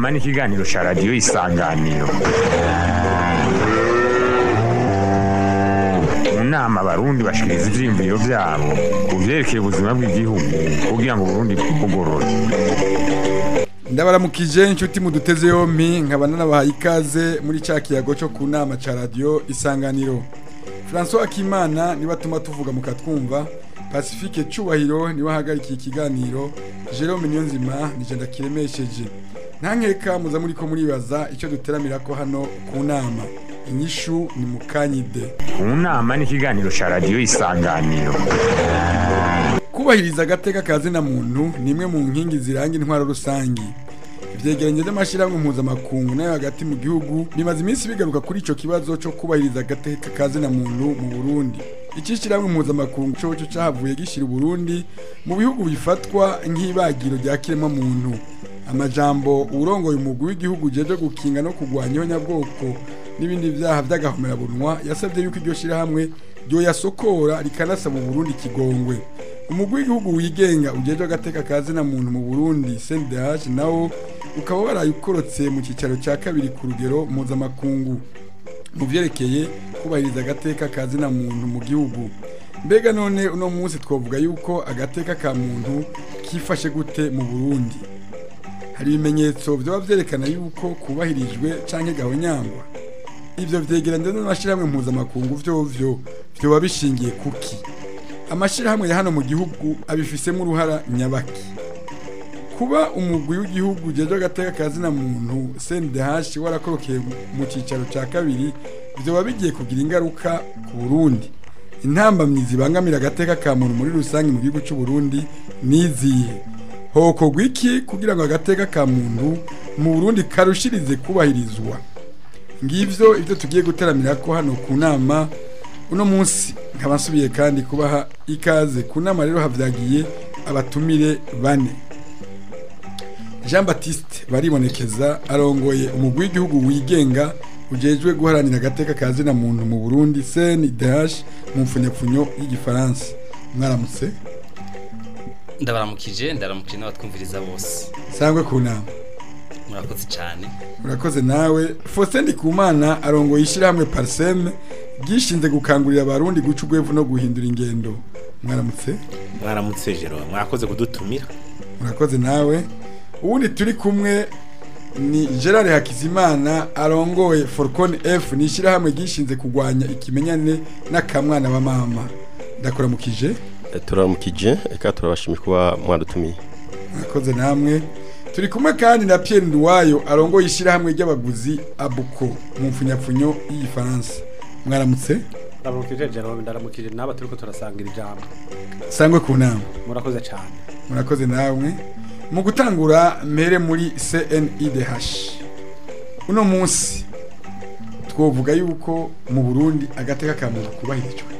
nama n'ikiganiro cya radiyo isanganiro mu nama abarundi bashikiriza ivyiyumviro vyabo ku vyerekeye ubuzima bw'igihugu kugira ngo uburundi bwugorore ndabaramukije inshuti muduteze yompi nkaba nanabahaye ikaze muri cya kiyago cyo ku nama cya radiyo isanganiro francois akimana niba atuma tuvuga mukatwumva pacifique cyubahiro niwe ahagarikiye ikiganiro jerome niyonzima nije ndakiremesheje nta nkeka muza muri ko muribaza icyo duteramira ko hano ku nama inyishu ni mukanyide mu nama n'ikiganiro cya radiyo isanganiro kubahiriza agateka ka zina muntu ni imwe mu nkingi ziranga intwaro rusangi ivyegeranyo vy'amashirahamwe mpuzamakungu nayo hagati mu gihugu bimaze iminsi bigaruka kuri ico kibazo co kubahiriza agateka ka zina muntu mu burundi iki shirahamwe mpuzamakungu coco cahavuye gishira uburundi mu bihugu bifatwa nk'ibagiro rya kiremwa muntu amajambo urongoye umugwi w'igihugu ujejwe gukinga no kurwanya ihonyabwoko n'ibindi vyaha vy'agahomerabunwa yasavye yuko iryo shirahamwe ryoyasokora rikanasaba uburundi kigongwe umugwi w'igihugu wigenga ujejwe agateka ka zina muntu mu burundi cndh nawo ukaba warayikorotse mu cyicaro cya kabiri ku rugero mpuzamakungu mu vyerekeye kubahiriza agateka ka zina muntu mu gihugu mbega none uno munsi twavuga yuko agateka ka muntu kifashe gute mu burundi hari ibimenyetso vyoba vyerekana yuko kubahirijwe canke gahonyangwa ivyo vyegeranyo n'amashirahamwe mpuzamakungu vyovyo vyoba bishingiye kuki amashirahamwe ya hano mu gihugu abifisemo uruhara nyabaki kuba umugwi w'igihugu ujejwe agateka ka zina muntu CNDH warakorokeye mu cicaro ca kabiri vyoba bigiye kugira ingaruka ku Burundi intambamyi zibangamira agateka ka muntu muri rusange mu gihugu c'u Burundi nizihe hokorwa iki kugira ngo agateka ka muntu mu Burundi karushirize kubahirizwa ngivyo ivyo tugiye guteramira ko hano ku nama uno munsi nkaba nsubiye kandi kubaha ikaze ku nama rero havyagiye abatumire bane jean baptiste baribonekeza arongoye umugwi w'igihugu wigenga ujejwe guharanira agateka ka zina muntu mu burundi cndh mu mfunyapfunyo y'igifaransa mwaramutse ndabaramukije ndaramukije n'abatwumviriza bose sangwe ku nama murakoze cyane urakoze nawe faustin ndikumana arongoye ishyirahamwe pariseme bwishinze gukangurira abarundi guca urwevu no guhindura ingendo mwaramutse mwaramutse jero mwakoze kudutumira murakoze nawe ubundi turi kumwe ni gerard hakizimana arongoye forcon f ni ishyirahamwe ryishinze kurwanya ikimenyane n'akamwana wa mama ndakuramukije turamukije reka turabashimira kuba mwadutumiye murakoze namwe turi kumwe kandi na Pierre Nduwayo arongoye ishyirahamwe ry'abaguzi abuko mu mfunyapfunyo y'igifaransa mwaramutse ndaramukije Jerome ndaramukije n'aba turiko turasangira ijambo sangwe ku nama murakoze cyane murakoze namwe mu gutangura mpere muri CNIDH uno munsi twovuga yuko mu Burundi agateka ka muntu kubahirijwe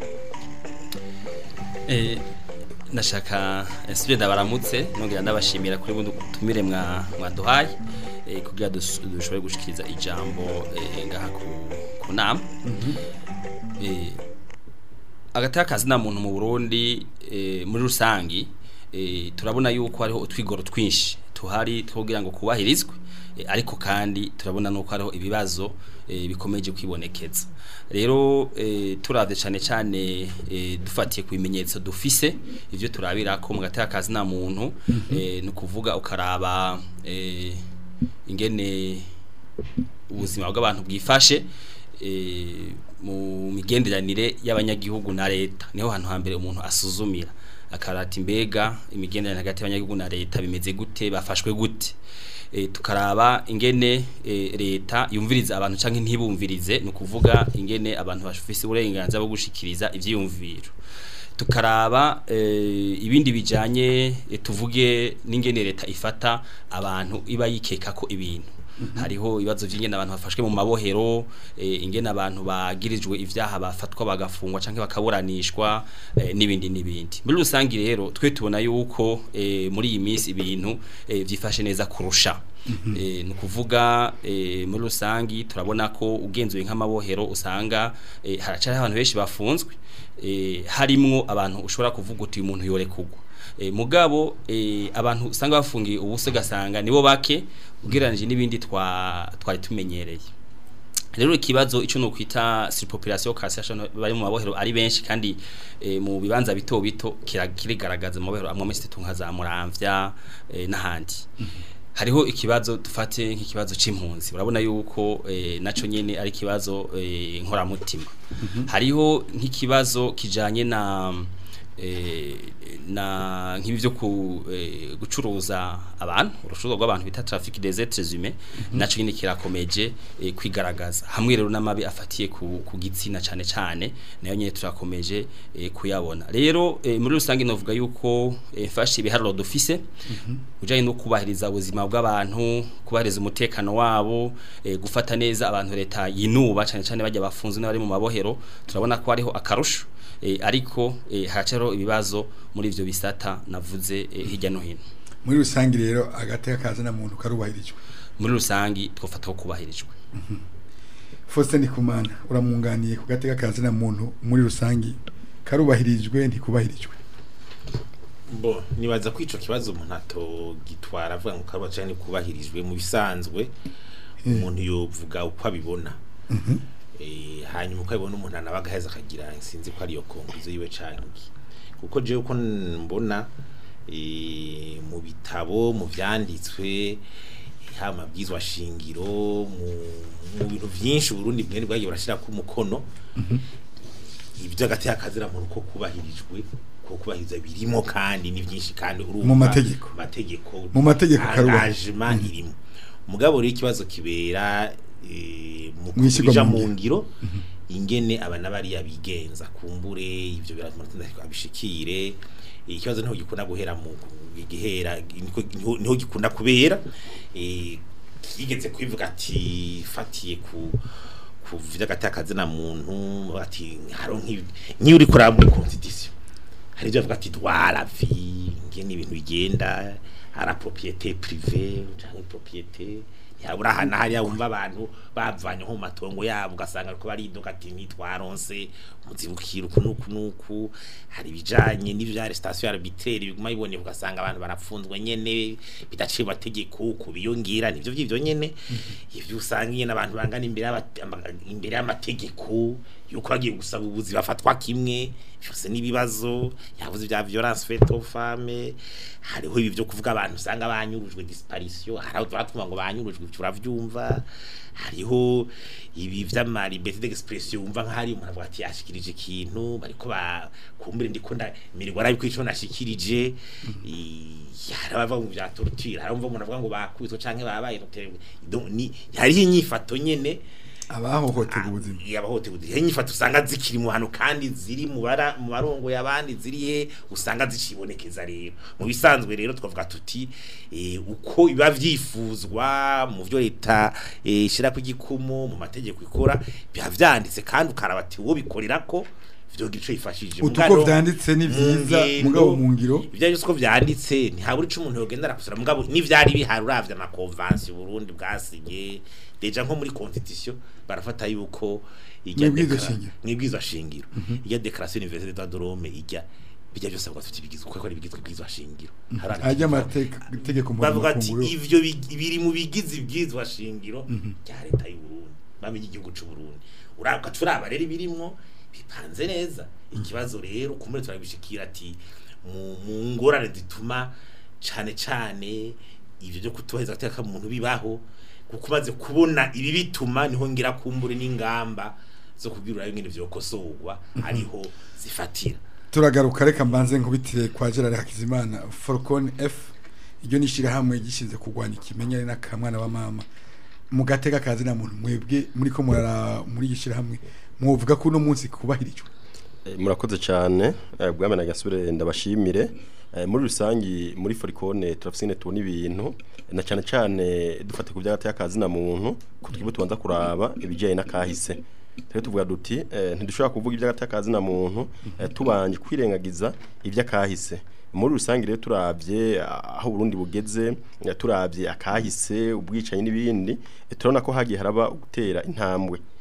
eh nashaka nsubire ndabaramutse nongera ndabashimira kuri bundi tumire mwa mwaduhaye eh, kugira dushobore gushikiriza ijambo eh, ngaha ku ku nama eh agateka kazina muntu mu Burundi eh, muri rusangi eh, turabona yuko hariho utwigoro twinshi tuhari twogira ngo kubahirizwe eh, ariko kandi turabona nuko hariho ibibazo eh, bikomeje kwibonekeza rero eh, turavye cyane cyane eh, dufatiye ku bimenyetso dufise ivyo turabira ko mu gateka kazi na muntu mm -hmm. eh, nukuvuga ukaraba eh, ingene ubuzima bw'abantu bwifashe eh, mu migenderanire y'abanyagihugu na leta niho hantu hambere umuntu asuzumira akarata imbega imigenderanire hagati y'abanyagihugu na leta bimeze gute bafashwe gute e, tukaraba ingene e, leta yumviriza abantu canke ntibumvirize no kuvuga ingene abantu bafise uburenganzira bwo gushikiriza ivyiyumviro tukaraba e, ibindi bijanye e, tuvuge n'ingene leta ifata abantu iba yikeka ko ibintu hariho ibibazo by'ingene abantu bafashwe mu mabohero ingene abantu bagirijwe ivyaha bafatwa bagafungwa canke bakaburanishwa n'ibindi n'ibindi muri rusangi rero twe tubona yuko muri iyi minsi ibintu vyifashe neza kurusha ni ukuvuga muri rusangi turabona ko ugenzuye nk'amabohero usanga haracari abantu benshi bafunzwe harimwo abantu ushobora kuvuga uti uyu muntu yore kugwa eh, mugabo eh, abantu usanga bafungiye ubuse gasanga nibo bake ugereranije n'ibindi twa twari tumenyereye rero ikibazo ico no kwita surpopulation carcération bari mu mabohero ari benshi kandi e, mu bibanza bito bito kirigaragaza mu mabohero amwe mesti tunka za muramvya e, n'ahandi hariho ikibazo dufate nk'ikibazo c'impunzi urabona yuko e, naco nyene ari ikibazo e, nkora mutima hariho nk'ikibazo kijanye na e, na nk'ibi byo ku e, gucuruza abantu urushuruzwa rw'abantu bita trafic des êtres humains naco nyine kirakomeje e, kwigaragaza hamwe rero n'amabi afatiye ku, ku gitsina cane cane nayo nyine turakomeje e, kuyabona rero e, muri rusange novuga yuko e, mfashe ibiharuro dufise ujanye no kubahiriza ubuzima bw'abantu kubahiriza umutekano wabo e, gufata neza abantu leta yinuba cane cane bajya bafunzwe n'abari mu mabohero turabona ko hariho akarusho e, ariko e, haracaro ibibazo muri ivyo bisata navuze e, hirya no hino muri rusange rero agateka kazina muntu karubahirijwe muri rusangi twofata ko kubahirijwe Faustin Ndikumana uramunganiye ku gateka kazina muntu muri rusange karubahirijwe ntikubahirijwe bo nibaza ko ico kibazo umuntu atogitwara avuga ngo karuba cyane kubahirijwe mu bisanzwe umuntu yovuga uko abibona eh hanyuma uko abibona umuntu anabaga heza akagira sinzi ko ari yo konguzo yiwe canke kuko je uko mbona eh mu bitabo mu vyanditswe ha mabwizwa shingiro mu mu bintu vyinshi Burundi bwene bwagiye burashira ku mukono ibyo agati akazira mu ruko kubahirijwe ko kubahiriza birimo kandi ni byinshi kandi urumva Mu mategeko. mategeko Mu mategeko karubahirijwe. engagement irimo mugabo rero ikibazo kibera eh, mu Mw'ishyirwa kubija mu mu ngiro. ngiro ingene abana bariya bigenza kumbure ivyo biramutinda abishikire ikibazo niho gikunda guhera mu gihera niko- niho- niho gikunda kubera eh kigeze kwivuga ati fatiye ku kuvya gatakaze na muntu ati haro nk'ibi niyo uri kuraba muri constitution hari ibyo bavuga ati droit la vie ngene ibintu bigenda ara propriété privée cyangwa propriété yabura hana hariya wumva abantu bavanye nko mu matongo yabo ugasanga ariko baridoga ati nitwaronse muzibukira uku nuku nuku hari ibijanye n'ivya arrestation arbitraire biguma biboneka ugasanga abantu barapfunzwe nyene bidaciye amategeko kubiyongira nivyo vyivyo nyene ivyo usanga nyene abantu bangana imbere y'aba- ama- imbere y'amategeko yuko bagiye gusaba ubuzi bafatwa kimwe byose n'ibibazo yavuze bya violence faite aux femmes hariho ibi byo kuvuga abantu usanga banyurujwe disparition haraho turatuma ngo banyurujwe turavyumva hariho ibi vy'amaribete d'expression wumva nk'ahari umuntu avuga ati yashikirije ikintu bariko ba kumbure ndiko nda mirirwa arabi ko ico nashikirije i- hari abava mu vya torture hari umva umuntu avuga ngo bakubitwe canke babaye donc ni hariho inyifato nyene abahohoterwa ubuzima yabahotewe ihe nyifato usanga zikiri mu hantu kandi ziri mu bara mu barongo y'abandi ziri he usanga zicibonekeza rero mu bisanzwe rero twavuga tuti eh, uko biba vyifuzwa mu byo leta eh, ishira ku gikumu mu mategeko ikora biba vyanditse kandi ukaraba ati wo bikorera ko vyo gico yifashije utuko vyanditse ni vyiza mugabo mu ngiro ibyo byose uko vyanditse ntihabura ico umuntu yogenda arakusura mugabo n'ivyari bihari uravye ama convention Burundi bwasinye deja nko muri constitution barafata yuko ijya Mwibwirizwa dekara- shingiro. mwibwirizwa shingiro ijya declaration universelle des droits de l'homme ijya bijya byose bavuga tuti bigizwe kuko ari bigizwe bwizwa shingiro Haranditse ajya ko- amategeko bavuga ati mpuzamakungu ivyo big- biri mu bigize ibwizwa shingiro bya leta y'u Burundi bamenye igihugu c'u Burundi urabwa turaba rero ibirimwo bipanze neza ikibazo rero kumure turabishikira ati mu mu ngorane zituma cane cane ivyo byo kutuheza gateka muntu bibaho kuko umaze kubona ibi bituma niho ngira kumbure n'ingamba zo kubwirura bimwe vyokosorwa ariho zifatira turagaruka reka mbanze nkubitire kwa Gerard Hakizimana Falcon F iryo nishira hamwe gishinze kurwanya ikimenyane n'akamwana wa mama mu gateka kazi na muntu mwebwe muri ko murara muri gishira hamwe mwovuga ko uno munsi kubahirijwe Eh, murakoze cyane eh, bwame na gasure ndabashimire Eh, muri rusangi muri Foricone turafisine tubona ibintu na cyane cyane dufate ku byagati y'akazi na muntu ko twibo tubanza kuraba ibijyanye n'akahise rero tuvuga duti eh, ntidushobora kuvuga iby'agati y'akazi na muntu eh, tubanje kwirengagiza iby'akahise muri rusange rero turabye ah, aho Burundi bugeze eh, turabye akahise ubwicanyi n'ibindi eh, turabona ko hagiye haraba gutera intambwe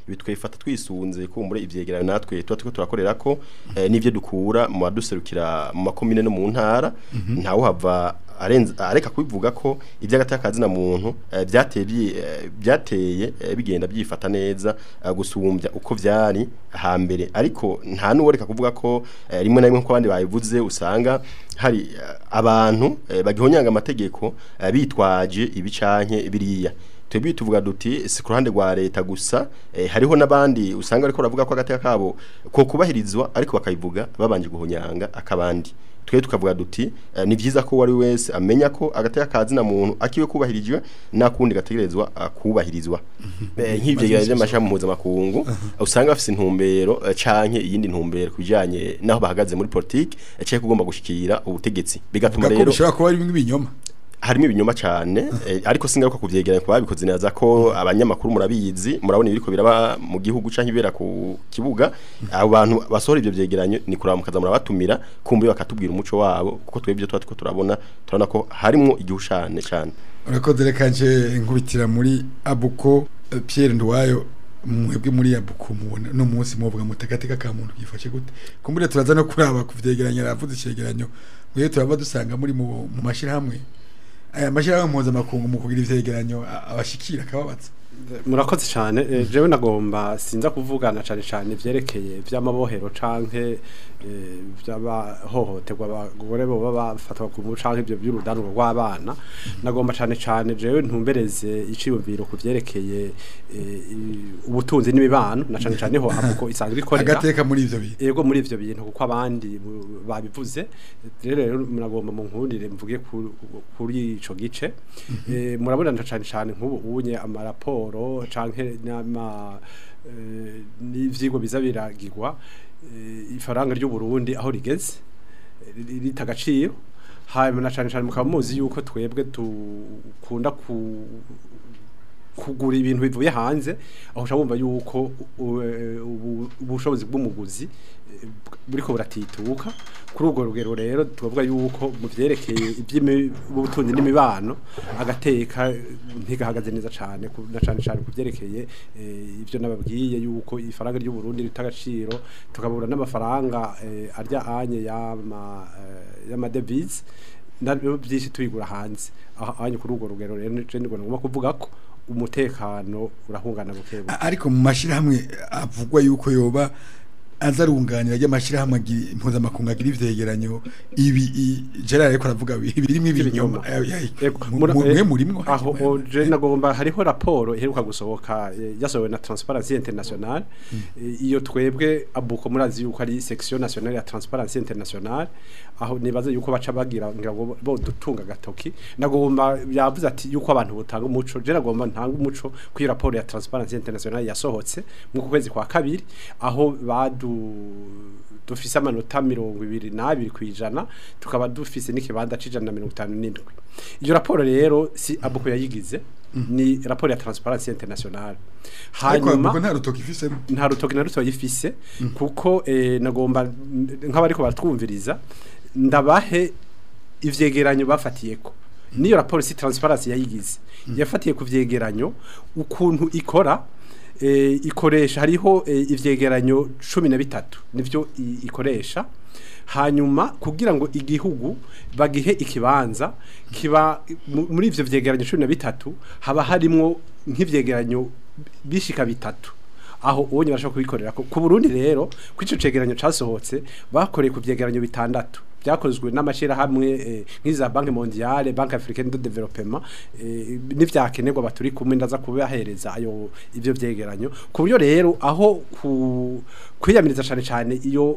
ibi twifata twisunze kumbure ivyegeranyo natwe tuba turiko turakorera ko eh, n'ivyo dukura mu baduserukira mu makomine no mu ntara ntawe hava arenze areka kubivuga ko iby'agatakazi na muntu eh, byateye byi- eh, byateye eh, bigenda byifata neza eh, gusumbya uko vyari hambere ariko nta nuworeka kuvuga ko eh, rimwe na rimwe ko abandi bayivuze usanga hari eh, abantu eh, bagihonyanga amategeko eh, bitwaje ibicanke biriya twebwe tuvuga duti si ku ruhande rwa leta gusa eh, hariho n'abandi usanga ariko baravuga ko agateka kabo ko kubahirizwa ariko bakabivuga babanje guhonyanga akabandi twe tukavuga duti eh, ni byiza ko wari wese amenya ko agateka kazi na muntu akiwe kubahirijwe nakundi gategerezwa uh, kubahirizwa Eh, nk'ivyo gihe by'amashami mpuzamakungu usanga bafise intumbero eh, canke iyindi ntumbero kubijanye naho bahagaze muri politike eh, canke kugomba gushikira ubutegetsi bigatuma Vuga ko rero bishobora kuba ari ibinyoma harimo ibinyoma cyane eh, ariko singaruka kuvyegeranya kuba bikoze neza ko abanyamakuru murabizi murabona ibiriko biraba mu gihugu canke ibera ku kibuga abo bantu basohora ivyo vyegeranyo ni kuraba mukaza murabatumira kumbe bakatubwira umuco wabo kuko twebwe tuba turiko turabona turabona ko harimo igihushane cyane urakoze reka nje nkubitira muri abuko eh, Pierre Ndwayo mwebwe muri abuko mubona no munsi muvuga mutagateka ka muntu gifashe gute kumbure turaza no kuraba kuvyegeranya ravuze icegeranyo mwe turaba dusanga muri mu, mu mashirahamwe aya mashirahamwe mpuzamakungu mu kugira ivyegeranyo a- abashikira akababaza murakoze cyane eh, jewe nagomba sinza kuvugana cyane cyane vyerekeye vy'amabohero canke eh, vy'abahohoterwa abagore boba bafatwa ku ngufu canke ivyo by'urudanurwa rw'abana nagomba cyane cyane jewe ntumbereze iciyumviro ku vyerekeye eh, i- ubutunzi n'imibano na cyane cyane ho avuko isanzwe ikorera agateka muri ivyo bintu ego muri ivyo bintu kuko abandi bu- babivuze rero rero muragomba mu nkundire mvuge ku- kuri ico gice Eh, murabona nta cane cane nk'ubu unye amaraporo canke n'ama eh, n'ivyigwa biza biragirwa eh, ifaranga ry'u Burundi aho rigeze eh, ri- rita agaciro hanyuma na cane cane mukaba muzi yuko twebwe dukunda ku kugura ibintu bivuye hanze aho ushobora wumva yuko u- u- ubu- ubushobozi bw'umuguzi eh, buriko buratituka kuri urwo rugero rero tubavuga yuko mu vyerekeye iby'ubutunzi n'imibano agateka eh, ntigahagaze neza cane ku- na cane cane ku vyerekeye eh, ivyo nababwiye yuko ifaranga ry'u Burundi rita agaciro tukabura n'amafaranga eh, arya anye y'ama eh, y'amadevize nabyo byinshi tubigura hanze aho anye kuri urwo rugero rero je ndigomba kuvuga ko umutekano urahungana buke buke A- ariko mu mashirahamwe avugwa yuko yoba azarunganira ry'amashirahamwe agi- mpuzamakungu agira ivyegeranyo ibi i- Gerard ariko aravuga bi- birimo ibinyoma Ibinyoma. Eh, eh, Ego, mu- mura- mu- eh, mwe murimwo aho o- je nagomba hariho raporo iheruka gusohoka eh, yasohowe na Transparency International Eh, iyo twebwe abuko murazi yuko ari section nationale ya Transparency International aho nibaza yuko baca bagira ngira ngo bo dutunga gatoki nagomba yavuze ati yuko abantu butanga umuco je nagomba ntanga umuco kuri raporo ya Transparency International yasohotse mu kwezi kwa kabiri aho badu dufise amanota mirongo ibiri n'abiri kwijana tukaba dufise n'ikibanza c'ijana na mirongo itanu n'indwi iyo raporo rero si abuko yayigize ni raporo ya Transparency International ariko hanyuma avuga nta rutoki ifisemo nta rutoki na ruto yifise kuko eh, nagomba nk'abariko baratwumviriza ndabahe ivyegeranyo bafatiyeko niyo raporo si transparency yayigize yafatiye ku vyegeranyo ukuntu ikora eh, ikoresha hariho eh, ivyegeranyo cumi na bitatu nivyo i- ikoresha hanyuma kugira ngo igihugu bagihe ikibanza kiba mu- muri ivyo vyegeranyo cumi na bitatu haba harimwo nk'ivyegeranyo bishika bitatu aho uwo barashobora kubikorera ku Burundi rero ku ico cegeranyo casohotse bakoreye ku vyegeranyo bitandatu byakozwe n'amashirahamwe eh, nk'iza Banque Mondiale Banque Africaine de Développement eh, n'ivyakenerwa baturi kumwe ndaza kubahereza ayo ivyo vyegeranyo ku buryo rero aho ku kwiyamiriza cane cane iyo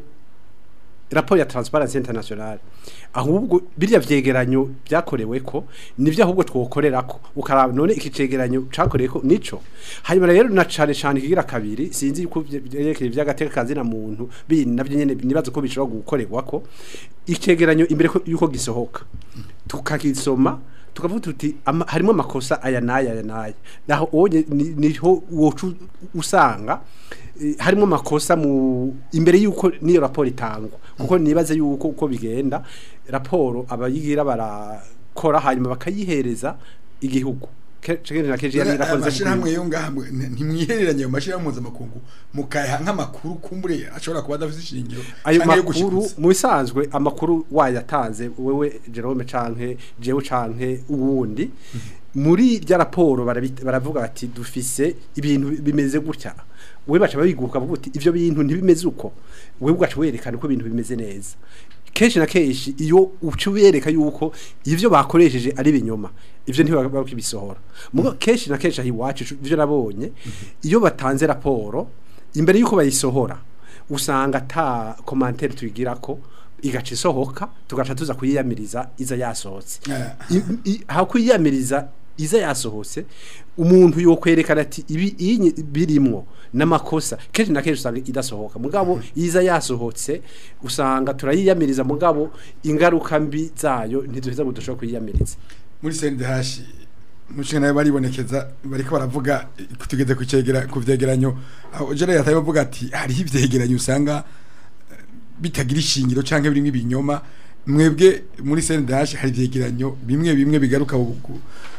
raporo ya Transparency International ahubwo birya vyegeranyo byakorewe ko nivyo ahubwo twokorerako ukaraba none iki cegeranyo cakorewe ko nico hanyuma rero na cane cane kigira kabiri sinzi yuko vyerekeye vyagateka kazi na muntu bindi navyo nyene nibaza ko bishobora gukorerwa ko icegeranyo imbere ko- yuko gisohoka tukakisoma tukavuga tuti ama- harimo amakosa aya n'aya aya n'aya naho onye ni- niho wocu usanga eh, harimo amakosa mu imbere yuko niyo raporo itangwa kuko nibaze yuko uko bigenda raporo abayigira barakora hanyuma bakayihereza igihugu ke- kenshi na kenshi yari aya yarakoze mashyirahamwe yo ngaha mwe- nti- ntimwihereranye ayo mashyirahamwe mpuzamakungu mukayaha nk'amakuru kumbure ashobora kuba adafite ishingiro ayo canke yo makuru gushikuza. mu bisanzwe amakuru wayatanze wewe Jerome canke jewe canke uwundi muri rya raporo barabi- baravuga bati dufise ibintu bimeze gutya we baca babiguka bavuga uti ivyo bintu ntibimeze uko we ugaca werekana uko ibintu bimeze neza kenshi na kenshi iyo uca ubereka yuko ivyo bakoresheje ari binyoma ivyo ntibaba bakibisohora mugo kenshi na kenshi aho iwacu ivyo nabonye iyo batanze raporo imbere yuko bayisohora usanga ata commentaire tuyigira ko igaca isohoka tugaca tuza kuyiyamiriza iza yasohotse Ah. I- i- aho kuyiyamiriza iza yasohotse umuntu yokwerekana ati ibi iyi birimwo n'amakosa kenshi na kenshi usanga idasohoka mugabo iza yasohotse usanga turayiyamiriza mugabo ingaruka mbi zayo ntiduheza ngo dushobora kuyiyamiriza muri sendehashi mushinga nayo baribonekeza bariko baravuga eh, tugeze ku cegera ku vyegeranyo aho jere yataye bavuga ati hariho ivyegeranyo usanga eh, bitagira ishingiro canke birimwe ibinyoma mwebwe muri sendehashi hari ivyegeranyo bimwe bimwe bigaruka ku- ku-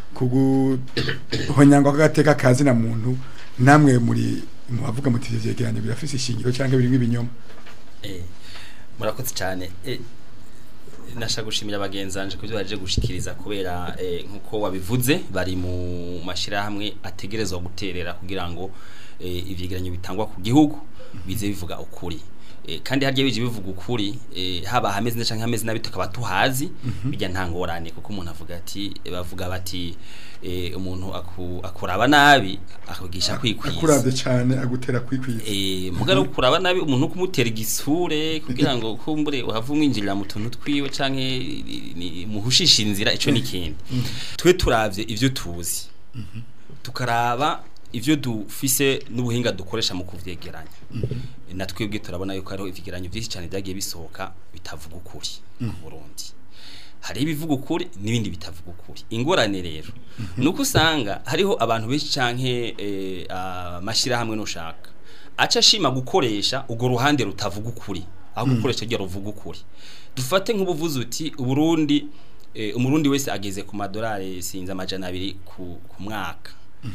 ku guhonyangwa k'agateka kazi na muntu namwe muri mubavuga muti ivyo vyegeranyo birafise ishingiro canke birimwe ibinyoma Eh, murakoze cyane Eh, nashaka gushimira bagenzanje kubyo baje gushikiriza kubera eh, nkuko wabivuze bari mu mashirahamwe ategerezwa guterera kugira ngo eh, ivyegeranyo bitangwa ku gihugu bize bivuga ukuri Eh, kandi harya bije bivuga ukuri eh, haba hameze neza canke hameze nabi tukaba tuhazi bijya ntangorane kuko umuntu avuga ati bavuga bati eh, umuntu aku, akuraba nabi akugisha kwikwiza akuravye cane agutera kwikwiza Eh, mugara kuraba nabi umuntu kumutera igisure kugira ngo kumbure uhava umwinjirira mu tuntu twiwe canke ni- ni- muhushisha inzira ico nikindi twe turavye ivyo tuzi tukaraba ivyo dufise n'ubuhinga dukoresha mu kuvyegeranya na twebwe turabona yuko hariho ivyegeranyo vyinshi cyane vyagiye bisohoka bitavuga ukuri ku Burundi hari ibivuga ukuri n'ibindi bitavuga ukuri ingorane rero nuko usanga hariho abantu benshi canke eh, amashirahamwe nushaka aca ashima gukoresha urwo ruhande rutavuga ukuri aho gukoresha ryo ruvuga ukuri dufate nk'ubuvuzi uti uburundi eh, umurundi wese ageze ku madolari sinzi amajana abiri ku, ku mwaka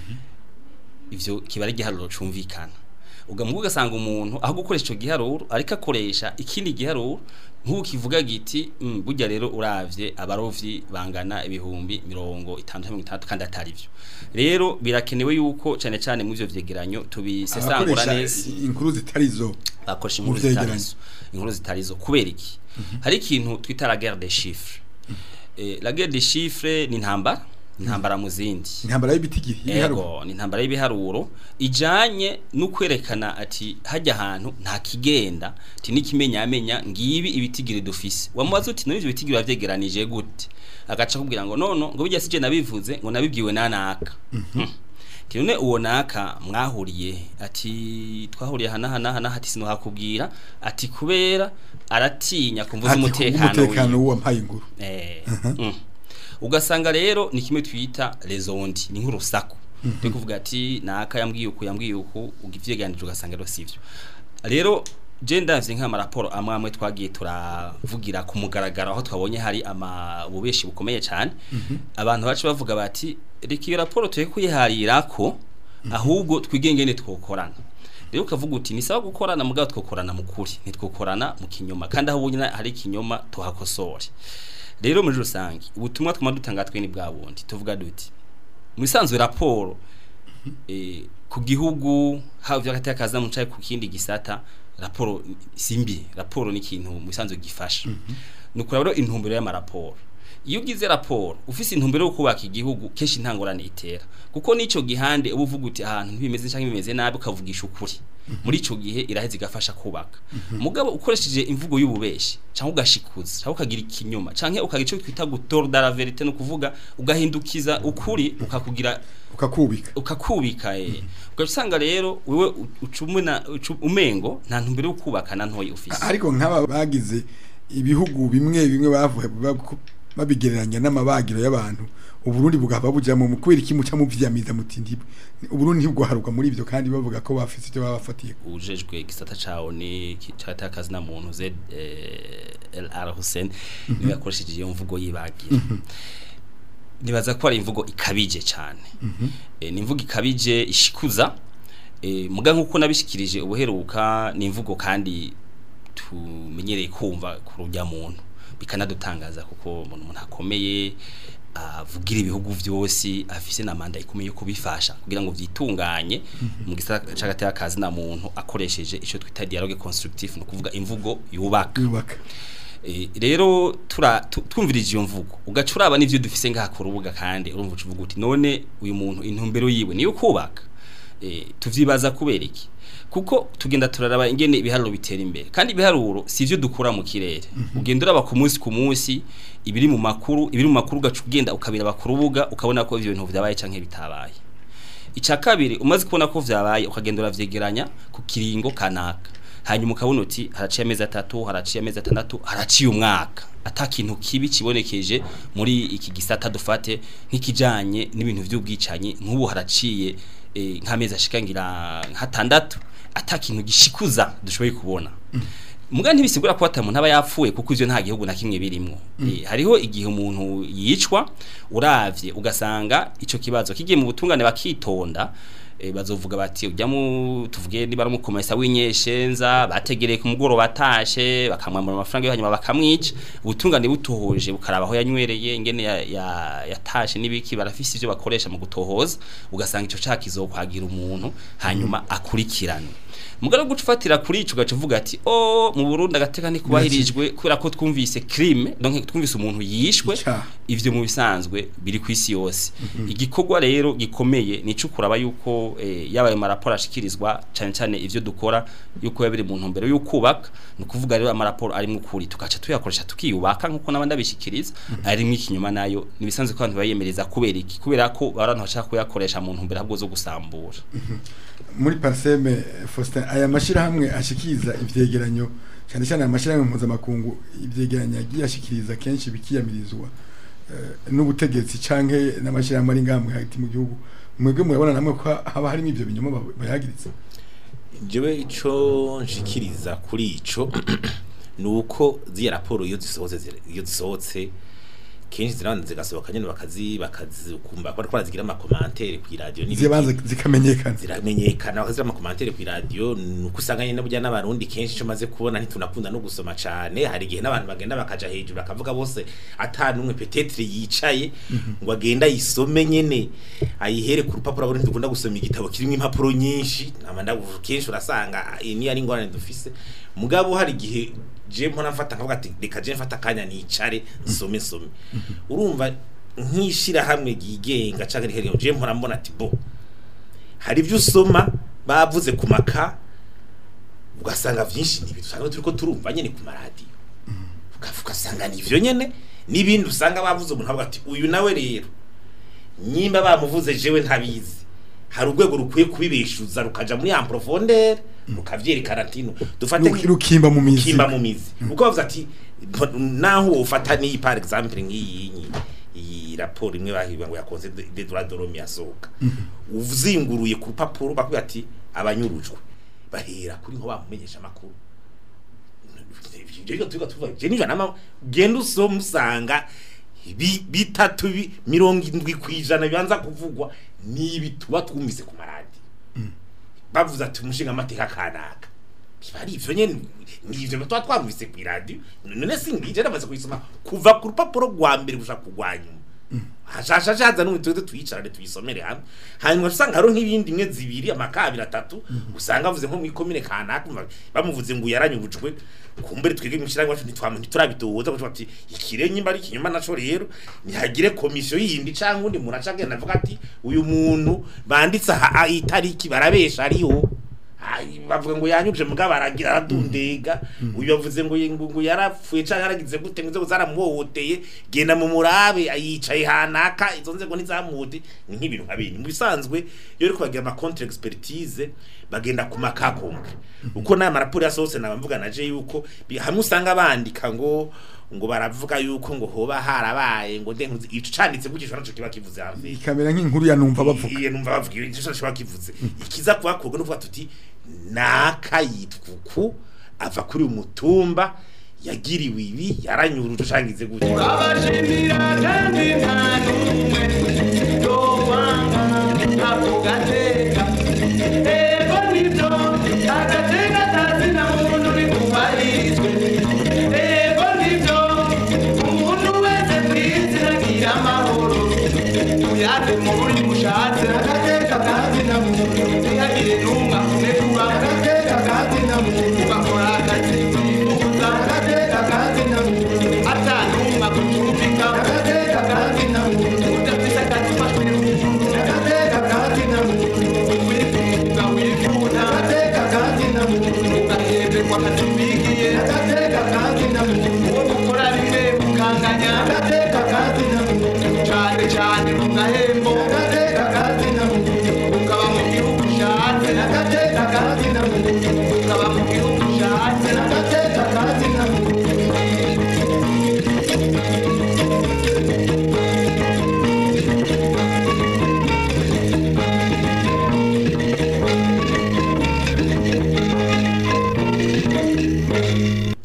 ivyo kiba ari igiharuro cumvikana ugamuga ugasanga umuntu aho gukoresha ico giharuro ariko akoresha ikindi giharuro nk'ubu kivuga giti mm, burya rero uravye abarovyi bangana ibihumbi mirongo itanu mirongo itandatu kandi atari vyo rero birakenewe yuko cane cane mu ivyo vyegeranyo tubisesangura abakoresha neza inkuru zitarizo bakoresha Mu inkuru vyegeranyo. zitarizo inkuru zitarizo kubera iki hari ikintu twita la guerre des chiffres eh, la guerre des chiffres ni intambara intambara mu zindi intambara y'ibitigiri y'ibiharuro ego ni intambara y'ibiharuro ijanye no kwerekana ati hajya ahantu nta kigenda ati n'ikimenyamenya ngibi ibitigiri dufise wamubaza uti none ivyo bitigiri wavyegeranije gute agaca kubwira ngo nono ngo bijya sije nabivuze ngo nabibwiwe nanaka Ati none uwo naka mwahuriye ati twahuriye hana hana hana hati sino hakubwira ati kubera aratinya kumvuza Ati, umutekano umutekano wiwe w'uwampaye inkuru Eh, mm. ugasanga rero ni kimwe twita lezondi ni nk'urusaku turi kuvuga ati naka yambwiye uku yambwiye uku ugivyeganije ugasanga rero sivyo rero je ndavye nk'amaraporo amwe amwe twagiye turavugira ku mugaragaro aho twabonye hari ama ububeshi bukomeye cyane abantu bacu bavuga bati reka iyo raporo tuye kuyiharirako ahubwo twigengene twokorana rero ukavuga uti ni sawa gukorana mugabo twokorana mu kuri ntitwokorana mu kinyoma kandi aho ubonye hari ikinyoma tuhakosore rero muri rusange ubutumwa twama dutanga twe ni bwa bundi tuvuga duti mu isanzwe raporo eh, ku gihugu haba vy'agati akaza mu caye ku kindi gisata raporo simbi raporo ni ikintu mu isanzwe gifasha ni ukuraba rero intumbero y'amaraporo iyo ugize raporo ufise intumbero yo kubaka igihugu kenshi ntangorane itera kuko n'ico gihande uba uvuga uti ahantu ntibimeze canke bimeze nabi ukavugisha ukuri muri ico gihe iraheza igafasha kubaka mugabo ukoresheje imvugo y'ububeshi canke ugashikuza canke ukagira ikinyoma canke ukagira ico twita gutorda la verite no kuvuga ugahindukiza ukuri ukakugira ukakubika ukakubika eh ugasanga rero wewe ucumuna umengo nta ntumbero yo kubaka na ntoyi ufise ariko nk'aba bagize ibihugu bimwe bimwe bavuye babu- babigereranya n'amabagiro y'abantu uburundi bugahava bujamo mu kubera iki muca muvyamiza muti ntibwe uburundi ntibwoharuka muri ivyo kandi bavuga ko bafise ivyo babafatiye ujejwe igisata cawo ni cyata kazi na muntu Z eh, LR Hussein niwe yakoresheje iyo mvugo yibagira nibaza ko ari imvugo ikabije cyane Eh, ni imvugo ikabije ishikuza Eh, muga nk'uko nabishikirije ubuheruka ni imvugo kandi tumenyereye kumva ku rujya muntu bikanadutangaza kuko umuntu umuntu akomeye avugira ibihugu byose afise na manda ikomeye yo kubifasha kugira ngo vyitunganye mu gisata c'agateka kazi na muntu akoresheje ico twita dialogue constructive no kuvuga imvugo yubaka yubaka Eh, rero tura tu- twumvirije iyo mvugo ugaca uraba n'ivyo dufise ngaha ku rubuga kandi urumva uca uvuga uti none uyu muntu intumbero yiwe niyo kubaka eh, tuvyibaza kubera iki kuko tugenda turaraba ingene ibiharuro bitera imbere kandi ibiharuro si ivyo dukura mu kirere ugenda uraba ku munsi ku munsi ibiri mu makuru ibiri mu makuru ugaca ugenda ukabiraba ku rubuga ukabona ko ivyo bintu vyabaye canke bitabaye icya kabiri umaze kubona ko vyabaye ukagenda uravyegeranya ku kiringo kanaka hanyuma ukabona uti haraciye amezi atatu haraciye amezi atandatu haraciye umwaka ata kintu kibi kibonekeje muri iki gisata dufate nk'ikijanye n'ibintu vy'ubwicanyi nk'ubu haraciye eh, nk'amezi ashika ngira nk'atandatu ata kintu gishikuza dushoboye kubona muga ntibisigura ko atamuntu aba yapfuye kuko ivyo nta gihugu na kimwe birimwo Eh, hariho igihe umuntu yicwa uravye ugasanga ico kibazo kigiye mu butungane bakitonda eh, bazovuga bati ujya mu tuvuge niba ari umukomesa w'inyeshenza bategereye ku mugoroba batashe bakamwambura amafaranga yo hanyuma bakamwica ubutungane butohoje bukaraba aho yanywereye ingene ya- ya- yatashe n'ibiki barafise ivyo bakoresha mu gutohoza ugasanga ico caka kizokwagira umuntu hanyuma akurikirane mugara guca ufatira kuri ico gaca uvuga ati oh mu Burundi agateka ntikubahirijwe kubera ko twumvise crime donc twumvise umuntu yishwe Icaha. ivyo mu bisanzwe biri ku isi yose igikorwa rero gikomeye ni kuraba yuko eh, yaba ayo maraporo ashikirizwa cyane cyane ivyo dukora yuko yabiri mu ntumbero y'ukubaka ni ukuvuga rero amaraporo arimo ukuri tugaca tuyakoresha tukiyubaka nk'uko n'abandi abishikiriza arimo ikinyuma nayo ni bisanzwe ko abantu bayemereza kubera iki kubera ko abantu bashaka kuyakoresha mu ntumbero ahubwo zo gusambura muri parseme Faustin aya mashirahamwe ashikiza ivyegeranyo cyane cyane amashirahamwe mpuzamakungu ivyegeranyo yagiye ashikiriza kenshi bikiyamirizwa eh, n'ubutegetsi canke n'amashirahamwe ari ngamwe hagati mu gihugu mwebwe murabona namwe ko haba harimo ivyo binyoma ba- bayagiritse jewe ico nshikiriza kuri ico nuko ziya raporo iyo zisohotse zira- iyo zisohotse kenshi zirabanza zigasohoka nyene bakazi bakazikumba ko barazigira ama commentaire ku radio n'ibiki. zibanza zikamenyekana ziramenyekana bakazira ama commentaire ku radio nuko usanga nyene burya n'abarundi kenshi ico maze kubona ntitunakunda no gusoma cane hari igihe n'abantu bagenda bakaja hejuru bakavuga bose ata numwe peut-être yicaye ngo agenda yisome nyene ayihere ku rupapuro abarundi dukunda gusoma igitabo kirimo impapuro nyinshi namanda kenshi urasanga iyi ni ari ingorane dufise mugabo hari igihe je mpora mfata nkavuga ati reka je mfata akanya nicare nsome nsome urumva nkishira hamwe gigenga canke rihereye je mpora mbona ati bo hari ibyo usoma bavuze ku maka ugasanga byinshi ni ibintu usanga turiko turumva nyene ku maradiyo ukavuga ugasanga ni ivyo nyene n'ibindi usanga bavuze umuntu avuga ati uyu nawe rero nyimba bamuvuze jewe ntabizi hari urwego rukwiye kubibeshuza rukaja muri en profondeur rukavyerekana ati no dufate Ruki- rukimba mu mizi kimba mu mizi uko bavuze ati "Mpo- naho ufata ni par exemple nk'iyi nyi- iyi raporo imwe bahiba ngo yakoze de droit de l'homme yasohoka uzinguruye ku rupapuro bakubwira ati abanyurujwe bahera kuri nko bamumenyesha amakuru Ivyo tuba tuvuga je nijana nama genda usoma usanga bi- bitatu bi- mirongo indwi kwijana bibanza kuvugwa nibi tuba twumvise ku maradi bavuze ati umushinga amateka kanaka biba ari ivyo nyene nivyo tuba twumvise ku radio none singije namaze kuyisoma kuva ku rupapuro rwa mbere gushaka kugwa nyuma hashasha shaza n'umwe tuze tuyicarane tuyisomere hamwe hanyuma usanga hariho nk'ibindi imwe zibiri amakabiri atatu usanga avuze nko muri komine kanaka umva bamuvuze ngo yaranyubujwe kumbere twege mu kirangwa cyo ntitwamwe ntiturabitoza kuko ati ikire nyimba ari ikinyoma naco rero nihagire komisiyo yindi canke undi muntu acagenda avuga ati uyu muntu banditse aha itariki barabesha ariho Ai, bavuga ngo yanyuje mugabo aragira aradundega uyu bavuze ngo ngo ngo yarapfuye cyangwa yaragize gute ngo zaramuhohoteye genda mu murabe yicaye hanaka izo nzego ntizamuhote ni nk'ibintu nka bindi mu bisanzwe iyo uri kubagira ama contre expertise bagenda ku makakombwe uko n'aya maraporo yasohotse nabamvuga naje yuko bi- hamwe usanga bandika ngo ngo baravuga yuko ngo hoba harabaye ngo nde nkuzi ico canditse gukishwa naco kiba kivuze hamwe ikamera nk'inkuru ya numva bavuga iye numva bavuga iyo icyo cyashobora kivuze ikiza kuba kobwa no kuvuga tuti naka yitwa uku ava kuri uyu mutumba yagiriwe ibi yaranyuruje ushangize gutya abashimira kandi nta n'umwe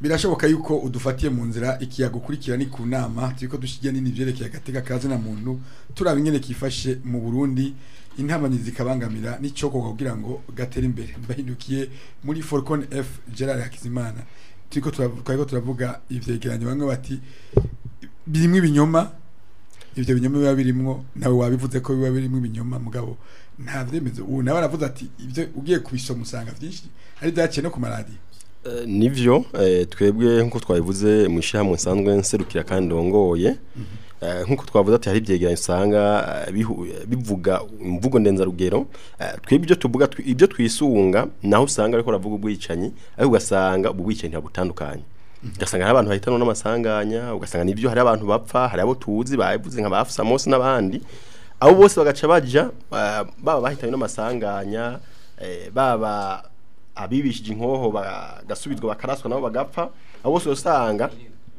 birashoboka yuko udufatiye mu nzira ikiyago ukurikira ni ku nama turiko dushigiye nini vyerekeye agateka kazi na muntu turaba ingene kifashe mu Burundi intambanyi zikabangamira n'icokorwa kugira ngo gatere imbere mbahindukiye muri Falcon F Gerard Hakizimana turiko turavuga twariko turavuga ivyegeranyo bamwe bati birimwo ibinyoma ivyo binyoma biba birimwo nawe wabivuze ko biba birimwo ibinyoma mugabo nta vyemezo ubu nawe aravuze ati ivyo ugiye kubisoma usanga vyinshi ari vyaciye no ku maradiyo Eh, nivyo eh, twebwe nkuko twabivuze mu ishyirahamwe nsanzwe nserukira kandi ndongoye Eh, nkuko twavuze ati hari ibyegeranyo usanga eh, bihu- eh, bivuga imvugo ndenzarugero Eh, twebwe ibyo tuvuga twi- ibyo twisunga naho usanga ariko ravuga ubwicanyi ariko ugasanga ubwo bwicanyi ntabutandukanye ugasanga hari abantu bahitanwa n'amasanganya ugasanga nibyo hari abantu bapfa hari abo tuzi bavuze nka bafisa Mose n'abandi abo bose bagaca baja eh, baba bahitanywe n'amasanganya eh, baba abibishije inkoho bagasubizwa bakaraswa nabo bagapfa abo bose usanga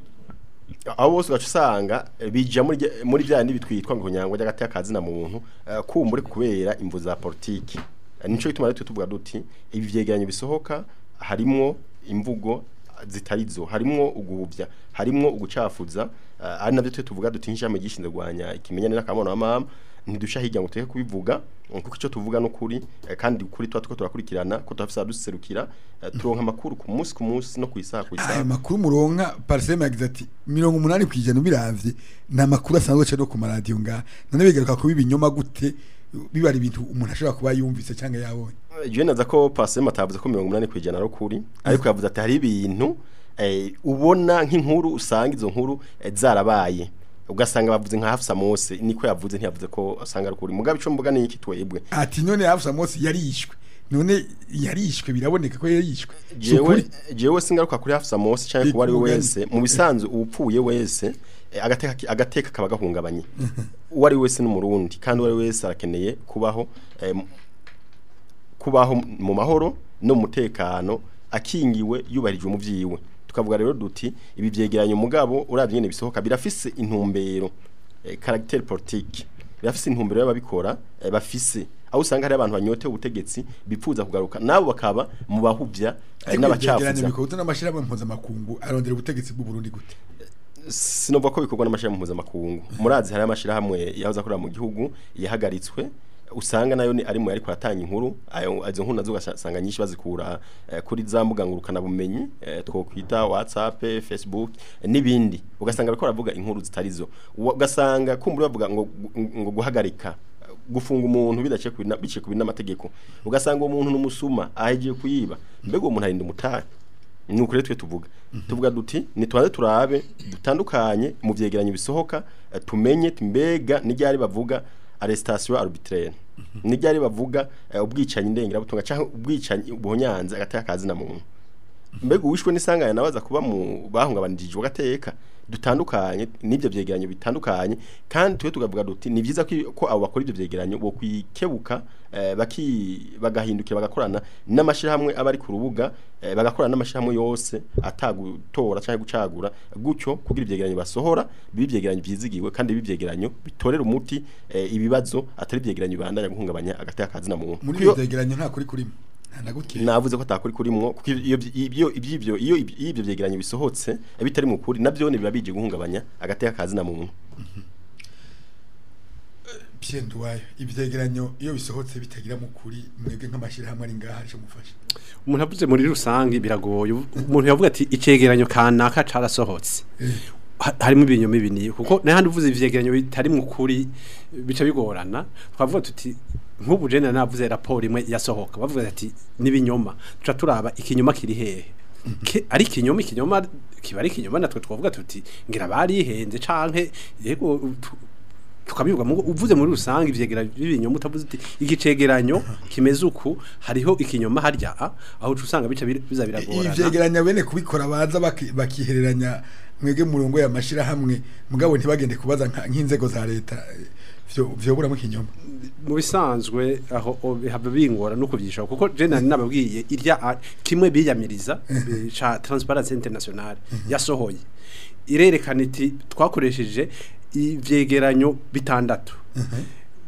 abo bose ugaca usanga eh, bija muri rya- muri bya bindi bitwitwa ngo nyangwa ry'agati y'akazi na muntu eh, kumbure kubera imvu za politiki Eh, nico gituma rero twe tuvuga duti ibi vyegeranyo bisohoka harimwo imvugo zitarizo harimwo uguhuvya harimwo ugucafuza eh, ari navyo twe tuvuga duti nk'ishami gishinzwe gwanya ikimenyane n'akamono wa mama ntidusha hirya ngo tureke kubivuga eh, kuko icyo tuvuga n'ukuri eh, kandi ukuri tuba tuko turakurikirana ko turafisa duserukira eh, turonka amakuru ku munsi ku munsi no ku isaha ku isaha aya makuru muronka pariseme yagize ati mirongo umunani ku ijana ubiravye ni amakuru asanzwe aca no ku maradiyo ngaha none bigaruka kuba ibinyoma gute biba ari ibintu umuntu ashobora kuba yumvise cyangwa yabonye Jewe naza ko Pasema atavuze ko 80 kwijana ari ukuri ariko yavuze ati hari ibintu eh, ubona nk'inkuru usanga izo nkuru eh, zarabaye ugasanga bavuze nka Hafsa Mose niko yavuze ntiyavuze ko asanga ari ukuri mugabe ico mvuga ni iki twebwe ati none hafusa mose yarishwe none yarishwe biraboneka ko yarishwe Si jewe ukuri? jewe singaruka kuri Hafsa Mose cyangwa kuba ari we Biguganye. wese mu bisanzwe upfuye wese eh, agateka ki- agateka kaba gahungabanye uwo ari we wese n'umurundi kandi uwo ari we wese arakeneye kubaho eh, mu- kubaho mu mahoro no mu mutekano akingiwe yubahirijwe mu vyiwe tukavuga rero duti ibi vyegeranyo mugabo uravye nyene bisohoka birafise intumbero eh, caractère politique birafise intumbero y'ababikora eh, bafise aho usanga hari abantu banyotewe ubutegetsi bipfuza kugaruka nabo bakaba mu bahuvya eh, ariko ivyegeranyo n'abacafuza bikozwe n'amashirahamwe mpuzamakungu arondera ubutegetsi bw'u Burundi gute sinovuga ko bikorwa n'amashirahamwe mpuzamakungu murazi hari amashirahamwe yahoze akorera mu gihugu yahagaritswe usanga nayo ni ari mu yariko aratanga inkuru ayo izo nkuru nazo ugasanga nyinshi bazikura eh, kuri za mbuga ngurukana bumenyi eh, twokwita WhatsApp Facebook eh, n'ibindi ugasanga bariko baravuga inkuru zitarizo Uwa- ugasanga kumbura bavuga ngo ngo guhagarika gufunga umuntu bidaciye ku bina- biciye ku binamategeko ugasanga uwo muntu numusuma ahegiye kuyiba mbega uwo muntu arinda umutari ni ukuri twe tuvuga tuvuga duti nitwanze turabe dutandukanye mu vyegeranyo bisohoka eh, tumenye ti mbega n'iryari bavuga arrestation arbitraire n'iryari bavuga eh, ubwicanyi ndengera butunga cyangwa ubwicanyi buhonyanze agateka kazi na muntu mbega uwishwe n'isanganya nabaza kuba mu bahungabanijwe gateka dutandukanye n'ibyo vyegeranyo bitandukanye kandi twe tugavuga duti ni vyiza ko ko abo bakora ibyo vyegeranyo bo kwikebuka eh, baki bagahindukira bagakorana n'amashirahamwe abari ku rubuga eh, bagakorana n'amashirahamwe yose atagutora cyangwa gucagura gutyo kugira ivyegeranyo basohora bibi vyegeranyo vyizigiwe kandi bibi vyegeranyo bitorera umuti eh, ibibazo atari vyegeranyo bibandanya guhungabanya agateka kazi na muntu muri Kuyo- ibyo vyegeranyo nta kuri kurimo nta na gutya navuze ko atakuri kurimwo kuko iyo ibyo ibyo iyo ibyo vyegeranyo bisohotse eh, bitari mu kuri navyo ni biba bije guhungabanya agateka kazi na muntu Pierre Nduwayo ivyegeranyo iyo bisohotse bitagira mu kuri mwebwe nk'amashirahamwe ari ngaha arico mufasha umuntu avuze muri rusange biragoye umuntu yavuga ati icegeranyo kanaka carasohotse Ha- harimo ibinyoma ibiniye kuko n'ahandi uvuze ivyegeranyo bitari mu kuri bica bigorana twavuga tuti nk'ubu jene navuze raporo imwe yasohoka bavuga ati n'ibinyoma tuca turaba ikinyoma kiri hehe Ke- ari ikinyoma ikinyoma kiba ari ikinyoma natwe twavuga tuti ngira barihenze canke yego tu- tukabivuga mu uvuze muri rusange ivyegeranyo b'ibinyoma utavuze uti igicegeranyo kimeze uku hariho ikinyoma harya a aho uca usanga bica bir- biza biragorana ivyegeranyo bene kubikora baza baki- bakihereranya mwege murongo ya mashirahamwe mugabo ntibagende kubaza nka- nk'inzego za leta eh, vyo vyoburamo ikinyoma mu bisanzwe aho o- haba bingora no kuvyisha kuko je nari nababwiye irya a- kimwe biyamiriza eh, ca Transparency International yasohoye irerekana iti twakoresheje ivyegeranyo bitandatu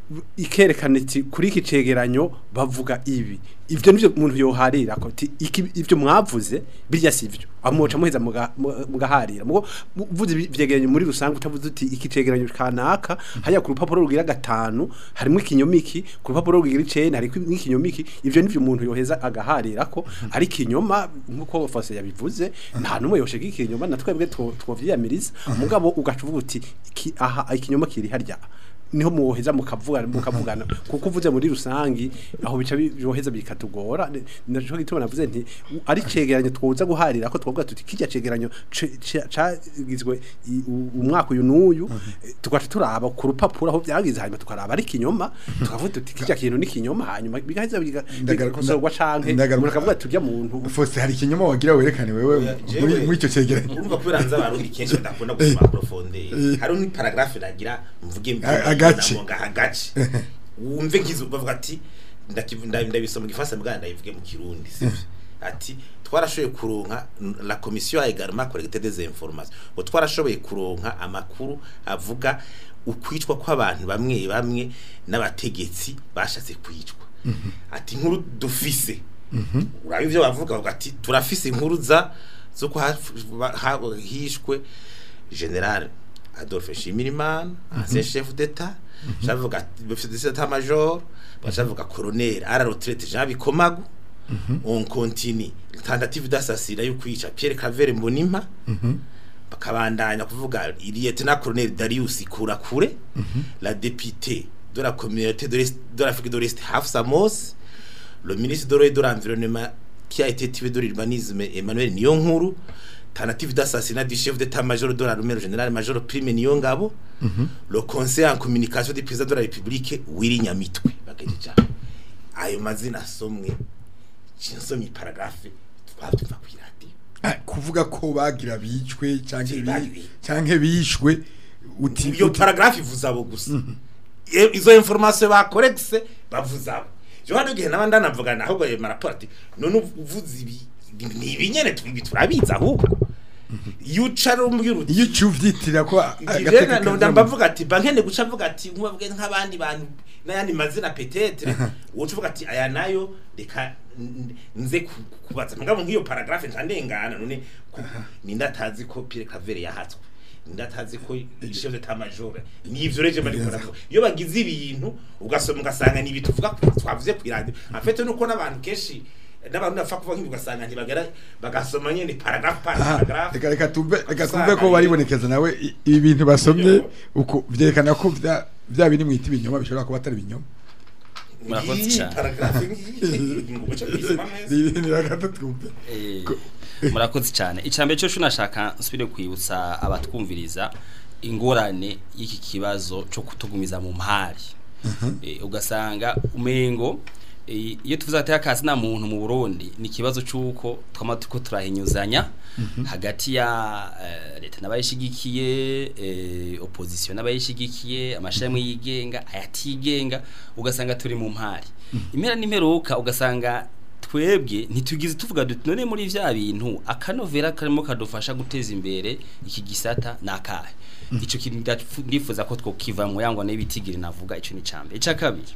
ikerekana iti kuri iki cegeranyo bavuga ibi ivyo nivyo umuntu yoharira ko ati iki ivyo mwavuze birya sivyo amuca muheza muga- mu- mugaharira mugo uvuze ibi- ivyegeranyo muri rusange utavuze uti iki cegeranyo kanaka haya ku rupapuro rugira gatanu harimo ikinyomiki ku rupapuro rugira icenda hariko ikinyomiki ivyo nivyo umuntu yoheza agaharira ko ari kinyoma nkuko Fose yabivuze nta numwe yoshega ikinyoma na twebwe two- twovyiyamiriza mugabo ugaca uvuga uti iki aha ikinyoma kiri harya niho muwoheza mukavugana mukavugana kuko uvuze muri rusangi aho bica byoheza bikatugora Ni- naco gituma navuze nti u- ari cegeranyo twoza guharira ko twovuga tuti kijya cegeranyo ce- ce- cagizwe i- u- umwaka uyu n'uyu eh, tugaca turaba ku rupapuro aho byagize hanyuma tukaraba ari kinyoma tukavuga tuti kijya kintu ni kinyoma hanyuma bigaheza biga- Ndagaruka- bigakosorwa canke ndagaruka- umuntu akavuga turya muntu Fose hari ikinyoma wagira werekane wewe muri muri icyo cegeranyo urumva kubera nza abarundi kenshi badakunda gusoma profondeur hari ni paragraphe nagira mvuge A- agace. agace wumve ngizo bavuga ati ndakivu- nda- ndabisoma mu gifaransa mbwa ndabivuge mu kirundi sivyo ati twarashoboye kuronka la commission a également collecté des informations ngo twarashoboye kuronka amakuru avuga ukwicwa kw'abantu bamwe bamwe n'abategetsi bashatse kwicwa ati nkuru dufise uraba ivyo bavuga bavuga ati turafise inkuru za zo ko haf- ba- ha- hishwe general Adolphe Nshimirimana ancien chef d'état chavuga chef d'état major bachavuga colonel à la retraite Jean Bikomagu on continue tentative d'assassinat yo kwica Pierre Claver Mbonimpa bakabandanya kuvuga lieutenant colonel Darius Kurakure la députée de la communauté de l'Est de l'Afrique de l'Est Hafsa Mos le ministre de l'Eau et de l'Environnement qui a été tué de l'urbanisme Emmanuel Niyonkuru tentative d'assassinat du chef d'état-major de l'armée le général major Prime Niyongabo le conseil en communication du président de la République Willy Nyamitwe bagejeje ayo mazina asomwe nsomye paragraphe twabyumva ku radio Ah, kuvuga ko bagira bicwe canke bi- Bagira. canke bishwe uti iyo uti- paragraphe ivuza abo gusa Iyo- izo information bakoregise bavuza abo jo hano gihe naba ndanavugana ahubwo ayo maraporo ati none uvuze ibi ni ibi nyene tubi turabizi ahubwo iyo uca rumbwira uti iyo ucyuvyitira ko Igirena ndo ndambavuga ati bankene guca mvuga ati nkubabwe nk'abandi bantu n'ayandi mazina petetre wocu uvuga ati aya nayo reka n- nze ku- kubaza mugabo nk'iyo paragraphe nca ndengana none ku- ninde atazi ko Pierre Claver yahatswe ninde atazi ko chef d'état major nivyo reje bari koravuga iyo bagize ibintu ugasoma ugasanga ni ibintu tuvuga twavuze ku radio en fait nuko n'abantu kenshi n'abantu bapfa kuvuga nk'ibyo ugasanga ntibagera bagasoma nyene paragraphe par paragraphe reka reka tumve reka Usanga tumve ko nyine- baribonekeza nawe i- ibi bintu basomye Iyo- uko vyerekana ko vya vya biri mwita ibinyoma bishobora kuba atari ibinyoma Murakoze Iyi cyane. paragraphe ngiyi ngo muce kuyisoma neza ni reka twumve Eh, murakoze cyane icambere cyo shunashaka nsubire kwibutsa abatwumviriza ingorane y'iki kibazo cyo kutugumiza mu mpari Eh, ugasanga umengo eh, iyo tuvuze ati akazi na muntu mu Burundi ni kibazo cyuko twama tuko turahinyuzanya hagati ya eh, leta n'abayishigikiye eh, opposition n'abayishigikiye amashami yigenga ayatigenga ugasanga turi mu mpari impera n'imperuka ugasanga twebwe ntitugize tuvuga duti none muri vya bintu akanovera karimo kadufasha guteza imbere iki gisata nakahe ico kintu ndafu- ndifuza ko twokivamwe yangwa n'ibitigiri navuga ico ni cambe ica kabiri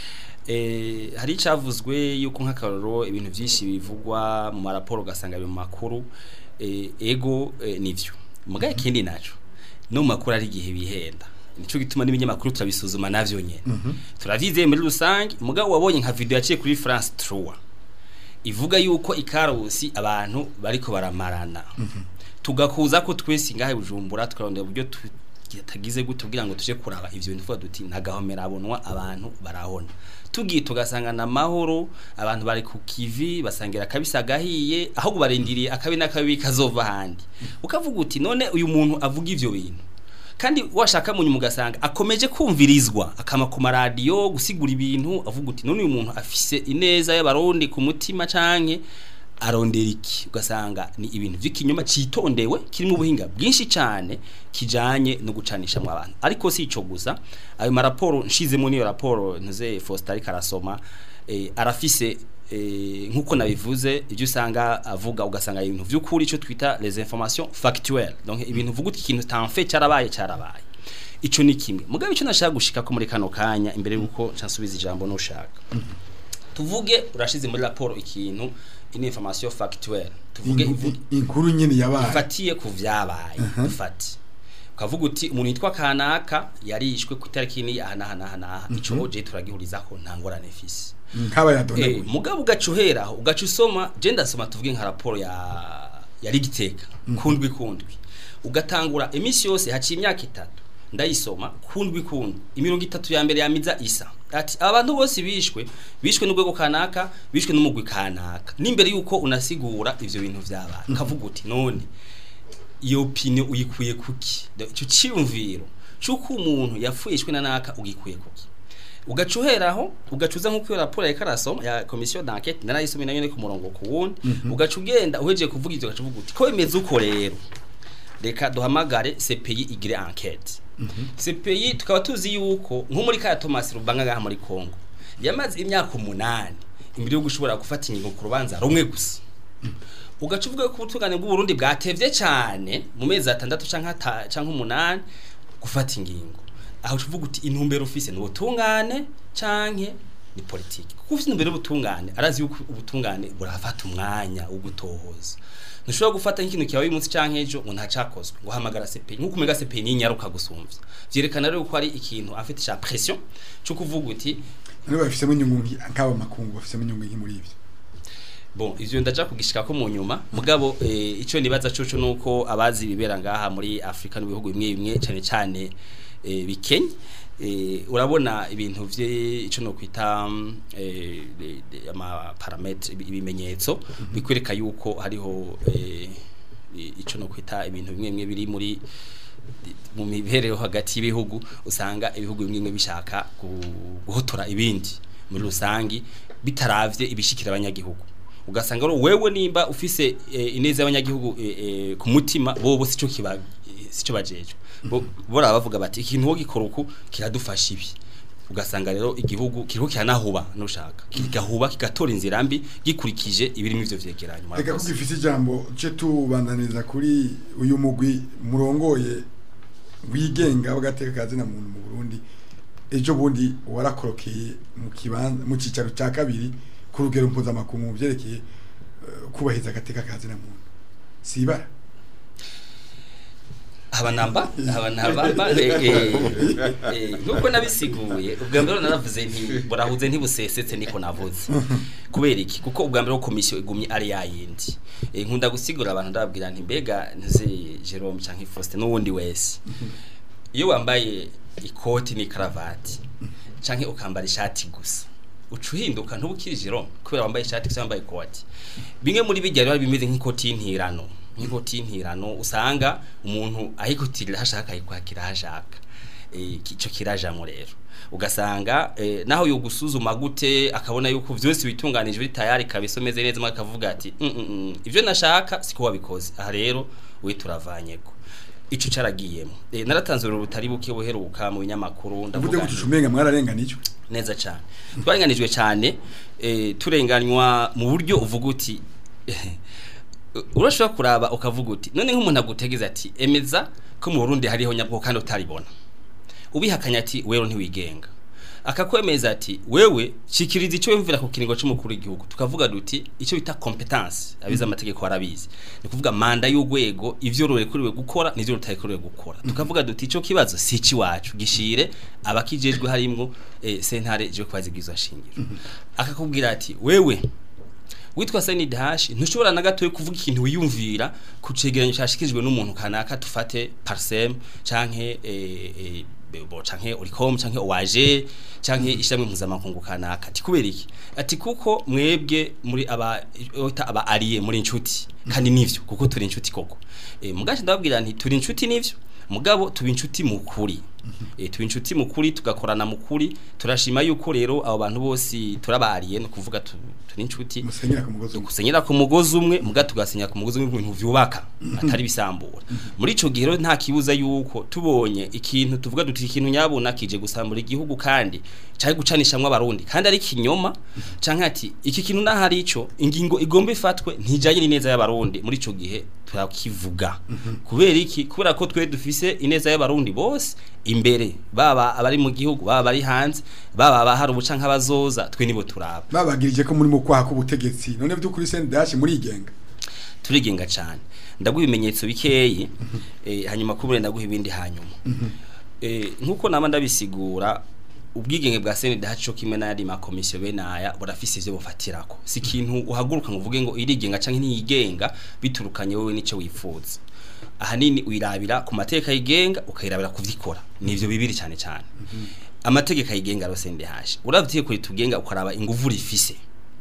eh hari icavuzwe yuko nk'akaroro ibintu byinshi bivugwa mu maraporo ugasanga biri mu makuru eh, ego eh, nivyo mugaye kindi naco no mu makuru ari igihe bihenda nico gituma n'ibinyamakuru turabisuzuma navyo nyene turavyizeye muri rusange mugabo wabonye nka video yaciye kuri France 3 ivuga yuko ikarusi abantu bariko baramarana tugakuza ko twese ngahe bujumbura tukarondera uburyo tagize gute kugira ngo tuje kuraba ivyo bintu tuvuga duti nagahomera abonwa abantu barahona tugiye tugasanga na mahoro abantu bari ku kivi basangira kabisa gahiye aho barindiriye akabi n'akabi kazova handi ukavuga uti none uyu muntu avuga ivyo bintu kandi washaka mu nyuma ugasanga akomeje kumvirizwa akama ku maradiyo gusigura ibintu avuga uti none uyu muntu afise ineza y'abarundi ku mutima canke arondera iki ugasanga ni ibintu vy'ikinyoma citondewe kirimo ubuhinga bwinshi cyane kijanye no gucanisha mu abantu ariko si ico gusa ayo maraporo nshizemo niyo raporo ntuze Faustin ariko arasoma eh, arafise eh, nkuko nabivuze ibyo usanga avuga ugasanga ibintu vy'ukuri ico twita les informations factuelles donc ibintu vuga uti ikintu tanfe cyarabaye cyarabaye ico ni kimwe mugabe ico nashaka gushika ko muri kano kanya imbere yuko nsubiza ijambo nushaka tuvuge urashize muri raporo ikintu une information factuelle tuvuge Inku- ivuge inkuru nyine yabaye ifatiye ku vyabaye dufati ukavuga uti umuntu yitwa kanaka yarishwe ku itariki ni aha n'aha n'aha n'aha ico je turagihurizaho nta ngorane fisi nk'aba Eh, yadonaguye mugabo ugacuheraho ugaca usoma je ndasoma tuvuge nka raporo ya ya rigiteka kundwi kundwi ugatangura emisi yose haciye imyaka itatu ndayisoma kundwi kundwi imirongo itatu ya mbere yamiza isa ati abantu bose bishwe bishwe n'urwego kanaka bishwe n'umugwi kanaka n'imbere yuko unasigura ivyo bintu vyabaye kavuga uti none iyo opinion uyikuye kuki ico ciyumviro cyuko umuntu yapfuishwe na naka ugikuye kuki ugacuheraho ugacuza nkuko iyo raporo ya karasoma ya commission d'enquête narayisomye nayo ni ku murongo ku wundi ugaca ugenda uhejeje kuvuga ivyo ugaca uvuga uti ko bimeze uko rero reka duhamagare CPI igire enquête CPI tukaba tuzi yuko nko muri kaya Thomas Rubanga ngaha muri Kongo yamaze imyaka umunani imbere yo gushobora gufata ingingo ku rubanza rumwe gusa ugaca uvuga ko ubutungane bw'uburundi bwatevye cyane mu mezi atandatu canke ata- canke umunani gufata ingingo aho uvuga uti intumbero ufise ni ubutungane canke ni politiki kuko ufite intumbero y'ubutungane arazi yuko ubutungane burafata umwanya wo gutohoza ntushobora gufata nk'ikintu kibaye uyu munsi canke ejo ngo ntacakozwe ngo hamagara CPI nk'uko umega CPI ni inyaruka gusumvya vyerekana rero ko ari ikintu afite ca pression cyo kuvuga uti niba bafisemo inyungu nki- nk'aba makungu bafisemo inyungu nki muri ivyo Bon, ivyo ndaja kugishika ko mu nyuma mugabo eh, ico nibaza coco nuko abazi bibera ngaha muri Afrika n'ibihugu bimwe bimwe cyane cyane eh, bikenye eh, urabona ibintu vye ico no kwita mm, eh, de- de- ama parametre ibi- ibimenyetso bikwereka yuko hariho eh, i- ico no kwita ibintu bimwe bimwe biri muri mu mibereho hagati y'ibihugu usanga ibihugu bimwe bimwe bishaka gu- guhotora ibindi muri rusangi bitaravye ibishikira abanyagihugu ugasanga rero wewe nimba ufise eh, ineza y'abanyagihugu eh, eh, ku mutima bobo sico kiba eh, sico bajeje bo bora bavuga bati ikintu wo gikora uku kiradufasha ibi ugasanga rero igihugu kiriko kiranahuba nushaka kigahuba kigatora inzira mbi gikurikije ibirimo ivyo vyegeranyo reka murakoze. kuko ifise ijambo ce tubandaniriza kuri uyu mugwi murongoye wigenga w'agateka ka zina muntu mu Burundi ejo bundi warakorokeye mu kibanza mu cicaro ca kabiri ku rugero mpuzamakungu mu vyerekeye eh, kubahiriza agateka ka zina muntu sibara abanamba abanamba nuko nabisiguye ubwa mbere naravuze nti burahuze ntibusesetse niko navuze kubera iki kuko ubwa mbere komisiyo igumye ari yayindi Eh, nkunda gusigura abantu ndababwira nti mbega nzi Jerome canke Faustin n'uwundi wese iyo wambaye ikoti ni karavati canke ukambara ishati gusa uca uhinduka ntubukiri Jerome kubera wambaye ishati gusa wambaye ikoti bimwe muri bijya rero bimeze nk'ikoti y'intirano nk'ikoti y'intirano usanga umuntu ahikutirira hashaka ayikwakira hashaka Eh, iki- ico kirajamo rero ugasanga eh, naho yo gusuzuma gute akabona yuko vyose bitunganije biri tayari kabisa umeze neza mwe akavuga ati "Mm, mm, mm, ivyo nashaka siko wabikoze aha rero we turavanyeko ico caragiyemo eh, naratanze urugero rutari buke buheruka mu binyamakuru uvuze ndavuga ko nti- tushumenga mwararenganijwe neza cyane twarenganijwe cyane eh, turenganywa mu buryo uvuga uti urashobora kuraba ukavuga uti none nk'umuntu agutegeza ati emeza ko mu Burundi hariho nyabwo kandi utaribona ubihakanya ati wewe ntiwigenga akakwemeza ati wewe shikiriza icyo wimvira ku kiringo cy'umukuru w'igihugu tukavuga duti icyo bita competence abize amategeko arabizi ni kuvuga manda y'urwego ivyo rurekuriwe gukora n'ivyo rutarekuriwe gukora tukavuga duti ico kibazo si ici wacu gishire abakijejwe harimwo eh, sentare je kwazigizwa shingiro akakubwira ati wewe witwa Said Hash ntushobora na gato kuvuga ikintu wiyumvira ku cegeranyo cyashikirijwe n'umuntu kanaka tufate Parsem canke eh, eh, bo canke Oricom canke OAG canke ishamwe mpuzamakungu kanaka ati kubera iki ati kuko mwebwe muri aba ota aba ariye muri inshuti kandi nivyo kuko turi inshuti koko eh, mugaje ndababwira nti turi inshuti nivyo mugabo tuba inshuti mu kuri e, tuba inshuti mu kuri tugakorana mu kuri turashima yuko rero abo bantu bose turabariye no kuvuga tu- turi inshuti musenyera ku mugozi umwe gusenyera ku mugozi umwe muga tugasenyera ku mugozi umwe ibintu vyubaka atari bisambura muri ico gihe rero nta kibuza yuko tubonye ikintu tuvuga duti ikintu nyabona kije gusambura igihugu kandi cari gucanishamwe abarundi kandi ari kinyoma canke ati iki kintu nahari ico ingingo igomba ifatwe ntijanye n'ineza y'abarundi muri ico gihe turakivuga kubera iki kubera ko twe dufise ineza y'abarundi bose imbere baba abari mu gihugu baba bari hanze baba abahari ubuca nk'abazoza twe nibo turaba babagirije ko muri mu kwaha k'ubutegetsi none by'ukuri sendashi murigenga turigenga cyane ndaguha ibimenyetso bikeyi eh, hanyuma kubure ndaguha ibindi hanyuma eh, nkuko nama ndabisigura ubwigenge bwa CNDH cyo kimwe n'ayandi makomisiyo bene aya burafise ivyo bufatirako si ikintu uhaguruka ngo uvuge ngo irigenga canke ntiyigenga biturukanye wowe nico wifuza ahanini wirabira ku mateka yigenga ukayirabira kuvyikora nivyo bibiri cyane cyane amategeko yigenga ro CNDH uravye kuri tugenga ukaraba inguvu rifise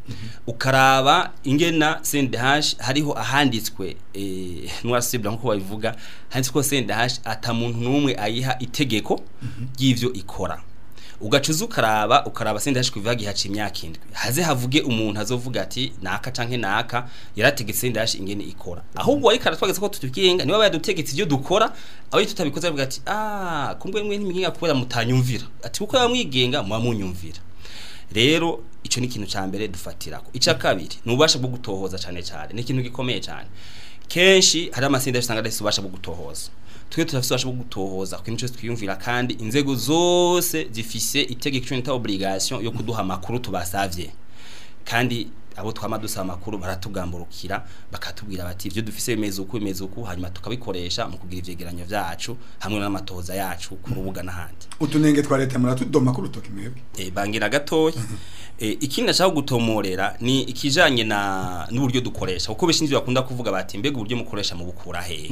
ukaraba ingena CNDH hariho ahanditswe eh nwasibra nkuko babivuga handitswe ko CNDH ata muntu numwe ayiha itegeko ry'ivyo ikora ugacuza ukaraba ukaraba CNDH kuva gihaca imyaka indwi haze havuge umuntu azovuga ati naka canke naka yarategetse CNDH ingene ikora ahubwo ariko aratwageze ko tutugenga niba bayadutegetse ibyo dukora aho tutabikoze avuga ati ah kumbwe mwe ntiminga kubera mutanyumvira ati kuko yamwigenga muba munyumvira rero ico ni ikintu ca mbere dufatirako ica kabiri ni ububasha bwo gutohoza cane cane ni ikintu gikomeye cane kenshi hari amasinda usanga adafite ububasha bwo gutohoza twe turafite ububasha bwo gutohoza ku kintu cyose twiyumvira kandi inzego zose zifise itegeko cyo nita obligation yo kuduha amakuru tubasavye kandi abo twama dusaba amakuru baratugamburukira bakatubwira bati ivyo dufise bimeze uku bimeze uku hanyuma tukabikoresha mu kugira ivyegeranyo vyacu hamwe n'amatohoza yacu ku rubuga n'ahandi utunenge twa leta muratudoma ku rutoki mwebwe e, bangira gatoya e, ikindi nashaka gutomorera ni ikijanye na n'uburyo dukoresha kuko benshi nivyo bakunda kuvuga bati mbega uburyo mukoresha mu bukura hehe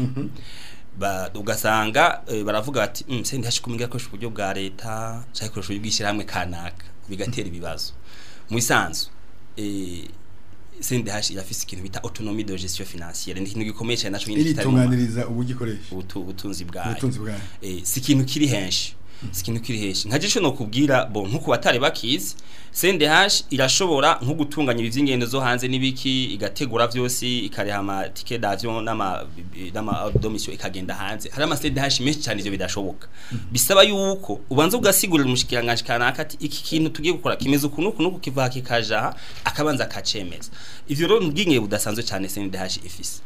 ba ugasanga e, baravuga bati mm, se ndashi kuminga ko uburyo bwa leta cyangwa koresha uburyo bw'ishyirahamwe kanaka bigatera ibibazo mu isanzu eh CNDH irafise ikintu bita autonomie de gestion financière ni ikintu gikomeye cyane naco nyine kitari mu- iritunganiriza uburyo ubutu- ubutunzi bwayo ubutunzi bwayo eh si ikintu kiri henshi si ikintu kiri henshi nka gisho no kubwira bo nkuko batari bakizi CNDH irashobora nko gutunganya ivy'ingendo zo hanze nibiki igategura vyose ikareha ama ticket d'avion n'ama n'ama domicile ikagenda hanze hari ama CNDH menshi cyane ivyo bidashoboka bisaba yuko ubanza ugasigurira umushikiranganje kanaka ati iki kintu tugiye gukora kimeze ukuntu ukuntu uku kiva kikaja aha akabanza akacemeza ivyo rero ubwinge budasanzwe cyane CNDH ifise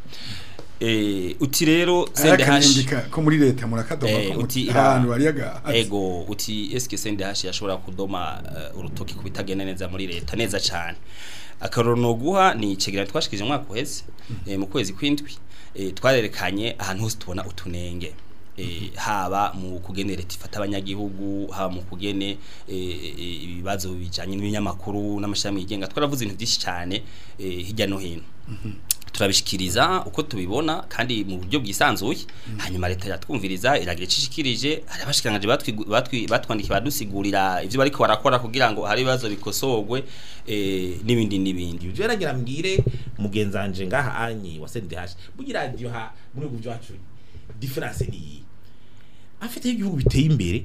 eh uti rero CNDH akanyandika ko muri leta murakadoma Eh, ko uti muti ira- ahantu bariyaga ego uti eske CNDH yashobora kudoma uh, urutoki kubitagenda neza muri leta neza cyane akaroro no guha ni icegeranyo twashikije mu mwaka uheze eh, mu kwezi kwindwi eh, twarerekanye ahantu hose tubona utunenge eh, haba mu kugene leta ifata abanyagihugu haba mu kugene eh, eh, ibibazo bijanye n'ibinyamakuru n'amashami yigenga twaravuze ibintu byinshi cyane eh, hirya no hino turabishikiriza uko tubibona kandi mu buryo bwisanzuye hanyuma leta yatwumviriza iragira icishikirije hari abashikiranganje batwi- batwi- batwandikiye badusigurira ivyo bariko barakora kugira ngo hari ibibazo bikosorwe eh, n'ibindi n'ibindi ibyo yaragira mbwire mugenzanje ngaha anyi wa CNDH bugira radio ha muri ubu byacu difference ni iyi afite igihugu biteye imbere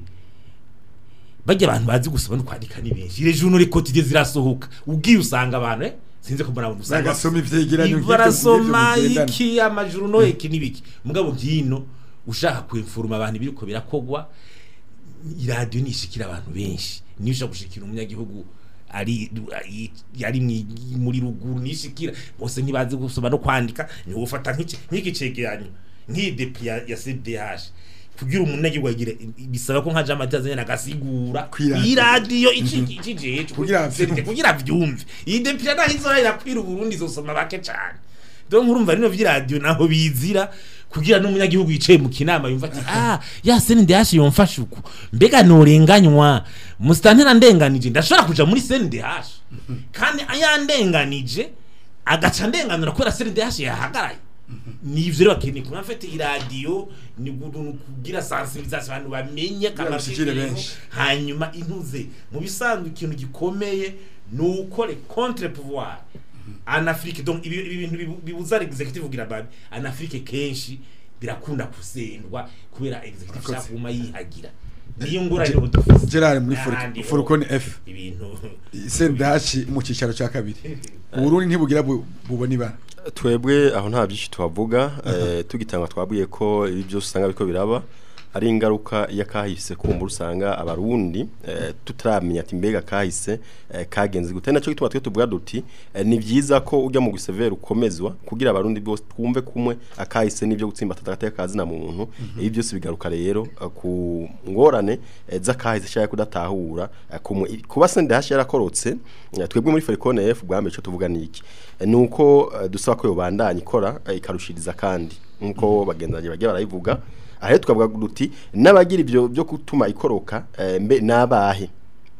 bajya abantu bazi gusoma no kwandika ni benshi les journaux quotidiens zirasohoka ubwiye usanga abantu eh sinze ko mbona usanga bagasoma ivyegeranyo nk'ivyo barasoma mugendana. iki amajuru no iki nibiki mugabo byino ushaka kwinforma abantu biriko birakogwa iradiyo nishikira abantu benshi niyo ushaka gushikira umunyagihugu ari ari- yari mwi- muri ruguru nishikira bose ntibazi gusoma no kwandika niwo ufata nk'iki nk'iki cegeranyo nk'iyi depi ya, ya CDH kugira umunyagihugu agira bisaba ko nka Jean Mathieu azanye agasigura Kwiradiyo. iradiyo iki iki jeje Kugira avyumve. kugira vyumve iyi depi naho izora irakwira uburundi izosoma bake cyane donc urumva rino vy'iradiyo naho bizira kugira n'umunyagihugu yicaye mu kinama yumva ati ah ya CNDH yomfasha uku mbega norenganywa mustantera ndenganije ndashobora kuja muri CNDH kandi ayandenganije agaca ndenganura kubera CNDH yahagaraye nivyo rero bakeneye kuba mfite iradiyo ni gu- kugira sensibilisation abantu bamenye akamaro bishikire k'ibintu. benshi. hanyuma intuze mu bisanzwe ikintu gikomeye ni ukore contre pouvoir en Afrique donc ibi ibi bintu bibu- bibuza executive kugira babi en Afrique kenshi birakunda kusendwa kubera executive Akoze. shaka kuma yihagira niyo ngorane rero dufise Gerard muri N'ahandi ho Furukoni F ibintu sendashi mu cicaro ca kabiri uburundi ntibugira bu- bubona ibara twebwe aho nta byinshi tuhavuga eh, tugitanga twabwiye ko ibi byose usanga biko biraba ari ingaruka y'akahise kumva usanga abarundi eh, tutaramenya ati mbega kahise eh, kagenze gute naco gituma twe tuvuga duti eh, ni vyiza ko ujya mu gusevera ukomezwa kugira abarundi bose twumve kumwe akahise n'ivyo gutsimba tatakate kazi na muntu ibi byose bigaruka rero eh, ku ngorane eh, z'akahise cyangwa kudatahura eh, ku mu- kuba sende hashi yarakorotse eh, twebwe muri Fericone F bwambe cyo tuvuga niki Eh, nuko eh, dusaba ko yobandanya ikora eh, ikarushiriza kandi nkuko bagenzanye bagiye barayivuga ahe tukavuga duti n'abagira ivyo byo gutuma ikoroka eh, mbe nabahe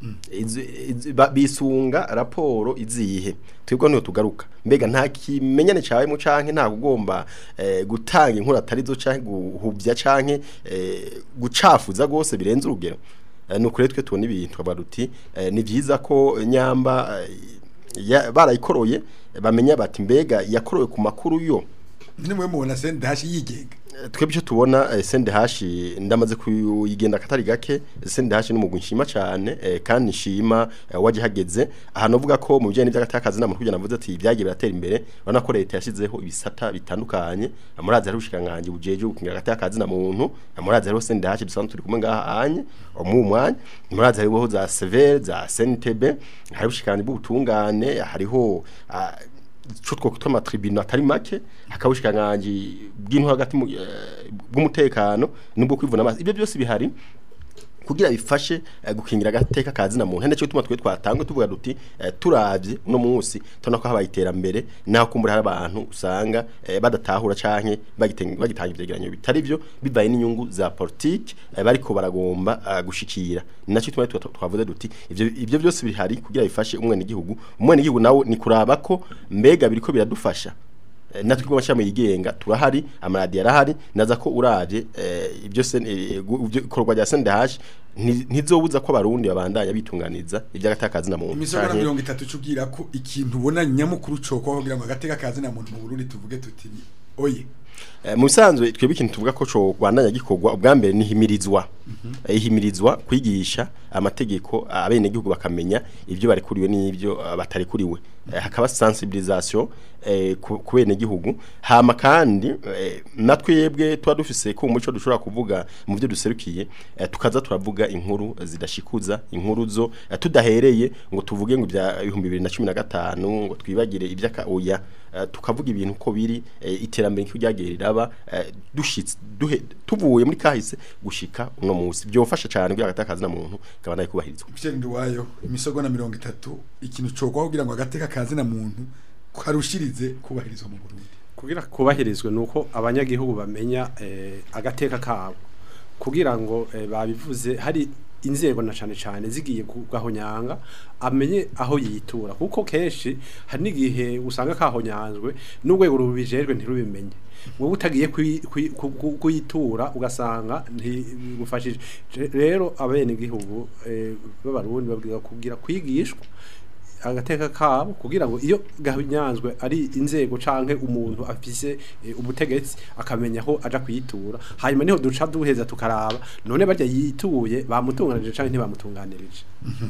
Izi- izi- ba- bisunga raporo izihe twebwe niho tugaruka mbega nta kimenyane cyawe mu canke nta kugomba eh, gutanga inkuru atari zo canke guhubya canke eh, gucafuza gose birenze urugero Eh, nuko rero twe tubona ibintu tukavuga duti eh, ni vyiza ko nyamba eh, ya- barayikoroye bamenya bati mbega yakorowe ku makuru yo nimwe mubona sende hashi yigenga twebwe icyo tubona eh, sende hashi ndamaze kuyigenda katari gake sende hashi n'umugwi nshima cyane eh, kandi nshima eh, waje hageze aha novuga ko mu bijyanye n'iby'agatakazi namuntu kugira navuze ati byagiye biratera imbere urabona ko leta yashyizeho ibisata bitandukanye murazi hari ubushikiranganji bujeje gukingira agatakazi na muntu murazi hariho sende hashi dusanzwe turi kumwe ngaha anye mu mwanya murazi hariho za severe za SNTB hari ubushikiranganji bw'ubutungane hariho ah, cyo twokutwa amatribunal atari make hakabushikanganji bw'intu hagati mu- eh, bw'umutekano nubwo kwivuna amazi ibyo byose bihari kugira bifashe eh, gukingira agateka kazi na muntu hende cyo tuma twe twatangwe tuvuga duti eh, turavye no munsi tubona ko habaye iterambere naho kumbura hari abantu usanga eh, badatahura canke bagitenga bagitanga ivyegeranyo bitari byo bibaye n'inyungu za politique eh, bariko baragomba uh, gushikira nacyo tuma twa- twavuze duti ivyo ivyo byose bihari kugira bifashe umwene gihugu umwene gihugu nawe ni kuraba ko mbega biriko biradufasha Eh, natwe kwa mashami yigenga turahari amaradi yarahari naza ko uravye eh, ibyo sen eh, gu- ivyo ikorwa rya sendahash ntizobuza ko abarundi babandanya bitunganiza iby'agatakazi na muntu imisoro na canke- mirongo itatu cubwira ko ikintu ubona nyamukuru cokwa kugira ngo agateka kazi na muntu mu Burundi tuvuge tuti ni oye Eh, mu bisanzwe twebwe ikintu tuvuga ko co Rwanda gikorwa ubwa mbere ni himirizwa Eh, ihimirizwa kwigisha amategeko abene gihugu bakamenya ibyo barekuriwe n'ibyo ah, batarekuriwe Eh, hakaba sensibilisation eh, ku ku bene gihugu hama kandi eh, natwe yebwe tuba dufise ko umuco dushobora kuvuga mu byo duserukiye eh, tukaza turavuga inkuru zidashikuza inkuru zo eh, tudahereye ngo tuvuge ngo bya 2015 ngo twibagire ibyaka oya eh, tukavuga ibintu ko biri eh, iterambere nk'iryo ryagiye riraba eh, dushitse duhe tuvuye muri kahise gushika uno munsi byofasha cyane kugira agatakazi na muntu kabana kubahirizwa Michel Nduwayo imisogo na mirongo itatu ikintu cokwa kugira ngo agateka kazi na muntu karushirize kubahirizwa mu Burundi kugira kubahirizwe nuko abanyagihugu bamenya eh, agateka kabo kugira ngo eh, babivuze hari inzego na cane cane zigiye kugahonyanga amenye aho yitura kuko kenshi hari n'igihe usanga kahonyanzwe n'urwego rubijejwe ntirubimenye wowe utagiye kwi- kwi- ku- ku- kuyitura ugasanga ntigufashije rero abene gihugu eh, b'abarundi babwira kugira kwigishwa agateka kabo kugira ngo iyo gahinyanzwe ari inzego canke umuntu afise eh, ubutegetsi akamenya aho aja kuyitura hanyuma niho duca duheza tukaraba none barya yituye bamutunganirije canke ntibamutunganirije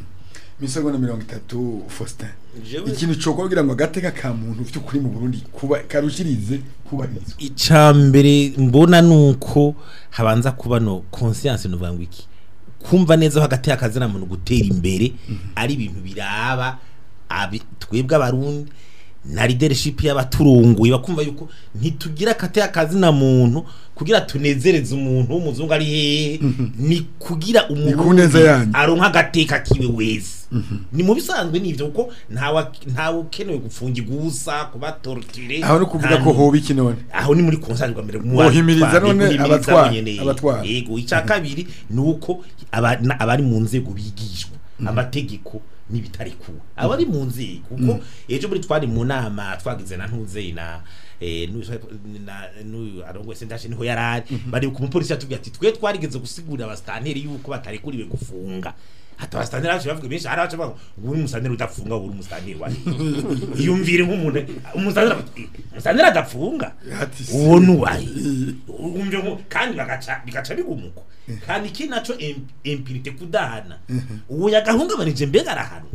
imisogo na mirongo itatu Faustin Jewe- ikintu cokwa kugira ngo agateka ka muntu vy'ukuri mu Burundi kuba karushirize kubahirizwa icambere mbona nuko habanza kuba no conscience no ngo iki kumva neza ko hagati y'akazi na muntu gutera imbere ari ibintu biraba abi twebwe abarundi na leadership y'abaturunguye bakumva yuko ntitugira akate y'akazi na muntu kugira tunezereze umuntu w'umuzungu ari hehe ni kugira umuntu ku neza yanyu. aronka agateka kiwe wese ni mu bisanzwe nivyo kuko ntawe ntawe ukenewe gufungirwa ubusa kuba torture aho no kuvuga ko hoba iki none aho ni muri konsanzwe mbere mu Bohimiriza batwara, none bohimiriza abatwara, nyene. abatwara. yego icya kabiri ni uko aba- na- abari mu nzego bigishwa amategeko n'ibitarekuwe abari mu nzego kuko ejo muri twari mu nama twagize na ntuze na eh, n'uyu- na- n'uyu arongoye sendashe niho yarari bari ku mupolisi yatubwiye ati twe twarigeze gusigurira abasitanteri yuko batarekuriwe gufunga hata abasitanteri bacu bavuga benshi hari abacu bavuga ngo uri umusitanteri udafunga uri umusitanteri wa iyumvire nk'umuntu umusitanteri ati, umusitanteri adafunga Ati si. uwo nuwaye umve nko kandi bagaca bigaca bigumuko kandi iki naco im- impirite kudahana uwo yagahungabanije mbega arahanwa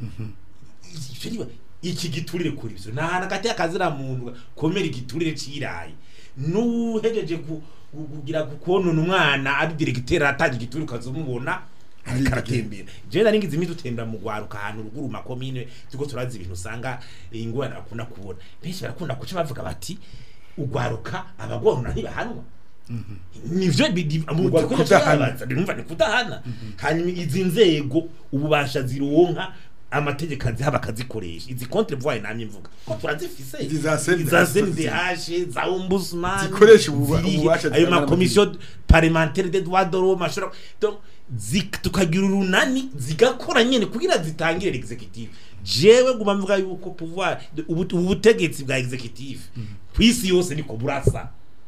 Ivyo niba- iki giturire kuri ivyo nahana gati akazira muntu komera igiturire ciraye nuhejeje ku gu- kugira konona umwana ari diregiteri atangira igituri ukazumubona ariko aratembera jewe nari ngize imiti utembera mu gwaruka ahantu ruguru mu makomine turiko turazi ibintu usanga ingorane bakunda kubona benshi barakunda kuca bavuga bati ugwaruka abagorona ntibahanwa nivyo bidi- mu Ugwa- rwanda kudahana. kudahana numva ni kudahana hanyuma izi nzego ububasha zironka amategeko aziha bakazikoresha izi contre voix namye mvuga ko turazifise Izi za CNDH, za CNDH za ombudsman Zikoresha ububa- zirihe, ububasha ayo zitangana ma commission parlementaire des droits de l'homme ashobora donc zik- tukagira urunani zigakora nyene kugira zitangire l'executive jewe guma mvuga yuko pouvoir ubu- ubutegetsi bwa executive kwisi yose niko burasa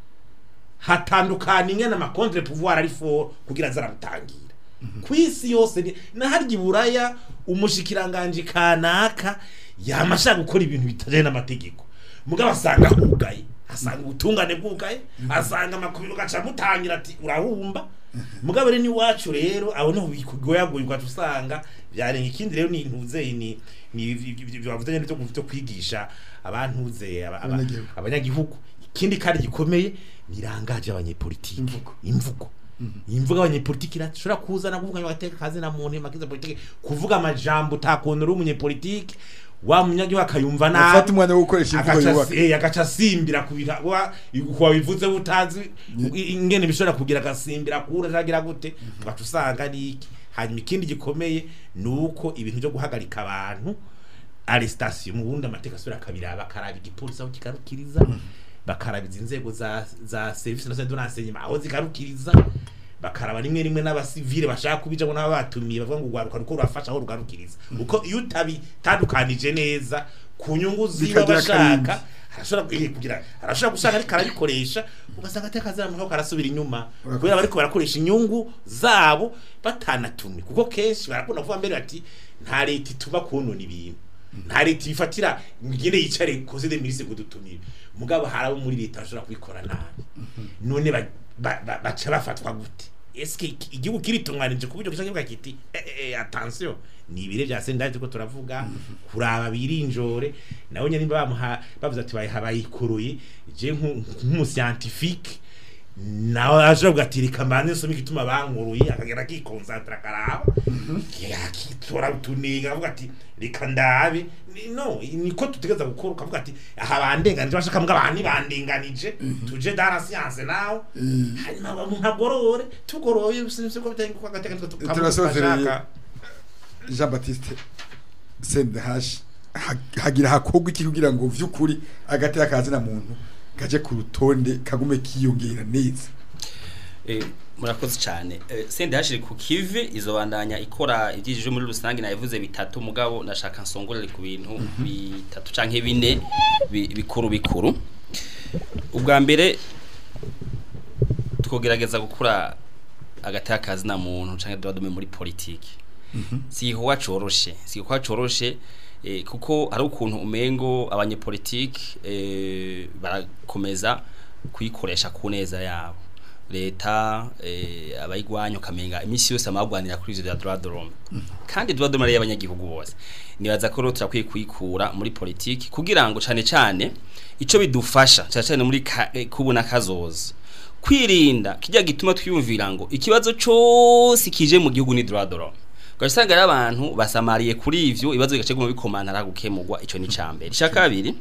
hatandukana ingene ama contre pouvoir ari for kugira zarabutangira kwisi yose ni- na harya iburaya umushikiranganje kanaka yama ashaka gukora ibintu bitajanye n'amategeko mugabo asanga hugaye asanga ubutungane bwugaye asanga amakubiro gaca mutangira ati urahumba mugabo rero n'iwacu rero aho niho bikugoyagoye ugaca usanga byarenga ikindi rero ni intuzeye ni ni bavuze nyene byo byo kwigisha abantuze aba- aba- Abanyagihugu. abanyagihugu ikindi kandi gikomeye birangaje abanyepolitike Imvugo. imvugo imvugo abanyepolitike irashobora kuzana kuvuga ngo agateka kazi na muntu makiza politike kuvuga amajambo utakuntu uri umunyepolitike wa munyagihugu akayumva nabi afata umwanya wo gukoresha imvugo agaca yubaka eh, agaca asimbira kubira wa kuba bivuze butazi i- ingene bishobora kugira agasimbira kura jagira gute tugaca usanga ari iki hanyuma ikindi gikomeye nuko ibintu byo guhagarika abantu arrestation mu bundi amateka asubira akabiraba bakaraba igipolisi aho kigarukiriza bakarabiza inzego za za service nationale de renseignement aho zigarukiriza bakaraba rimwe rimwe n'abasivile bashaka kubijamo n'aba batumiye bavuga ngo urwaruka ruko rurafasha aho rugarukiriza uko iyo utabitandukanije neza ku nyungu ziba Bikagira bashaka akarindi. arashobora eh, kugira arashobora gusanga ariko arabikoresha ugasanga ateka zaramuho karasubira inyuma Urakoze. kubera bariko barakoresha inyungu zabo batanatumye kuko kenshi barakunda kuvuga mbere bati nta leta ituma konona ibintu nta leta ifatira ngende yicare koze de ministre kudutumira mugabo hari abo muri leta bashobora kubikora nabi none ba- ba- ba- baca bafatwa gute eske iki- igihugu kiritunganije ku buryo gishaka kivuga kiti eh, eh, eh, attention ni ibire bya sendaje ko turavuga kuraba birinjore nawe nyine bamuha bavuze ati bayiha bayikoroye je nku- nk'umuscientifique nawe aje avuga ati reka mbanze nsome igituma bankuruye akagera akikonsantra akaraba yakitora utunenga avuga ati reka ndabe Ni- no niko tutegeza gukora ukavuga ati aha bandenganije bashaka mbwa abantu bandenganije tuje dans la science nawe hanyuma umuntu agorore tugoroye sinzi ko bitanye ko agateka turasozereye jean baptiste sendehash hagira hakorwa iki kugira ngo vy'ukuri agateka kazina muntu gaje ku rutonde kagume kiyongera neza Eh, murakoze cyane Eh, sende hashiri ku kive izobandanya ikora ibyijije muri rusange nayivuze bitatu mugabo nashaka nsongorere ku bintu bitatu canke bine bi- bikuru bikuru ubwa mbere twogerageza gukura agateka kazina muntu canke dodome muri politiki si igikorwa coroshe si igikorwa coroshe eh, kuko hari ukuntu umengo abanyepolitiki eh, barakomeza kuyikoresha ku neza yabo leta eh, abayigwanya ukamenga imisi yose amagwanira kuri ivyo vya droit de l'homme kandi droit de l'homme ari y'abanyagihugu bose nibaza ko rero turakwiye kuyikura muri politiki kugira ngo cane cane ico bidufasha cane cane muri ka- eh, kubona kazoza kwirinda kijya gituma twiyumvira ngo ikibazo cyose kije mu gihugu ni droit de l'homme ugasanga rero abantu basamariye kuri ivyo ibibazo bigace guma bikomantara gukemurwa ico ni cambere icya kabiri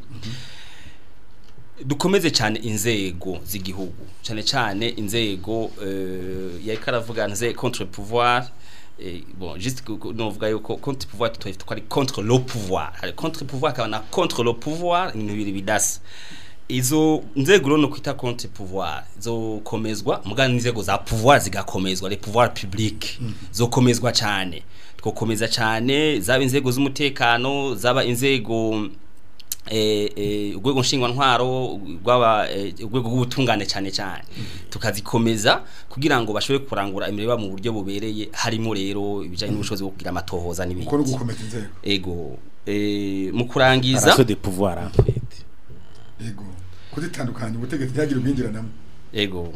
dukomeze cyane inzego z'igihugu cyane cyane inzego euh, yariko aravuga nze contre pouvoir eh, bon juste ku- ku- novuga yuko contre pouvoir tutafite ko ari contre le pouvoir hari contre pouvoir akaba na contre le pouvoir ibintu bibiri bidasa izo nzego rero no kwita contre pouvoir zokomezwa mugana inzego za pouvoir zigakomezwa les pouvoirs publics zokomezwa cyane twokomeza cyane zaba inzego z'umutekano zaba inzego eh eh urwego nshingwa ntwaro rwaba eh, urwego rw'ubutungane cyane cyane tukazikomeza kugira ngo bashobore kurangura imirimo mu buryo bubereye harimo rero ibijanye n'ubushobozi bwo kugira amatohoza uko no n'ibindi gukomeza inzego ego eh mu kurangiza raso de pouvoir en fait yego kuzitandukanya ubutegetsi ntihagire ubwinjiranamo ego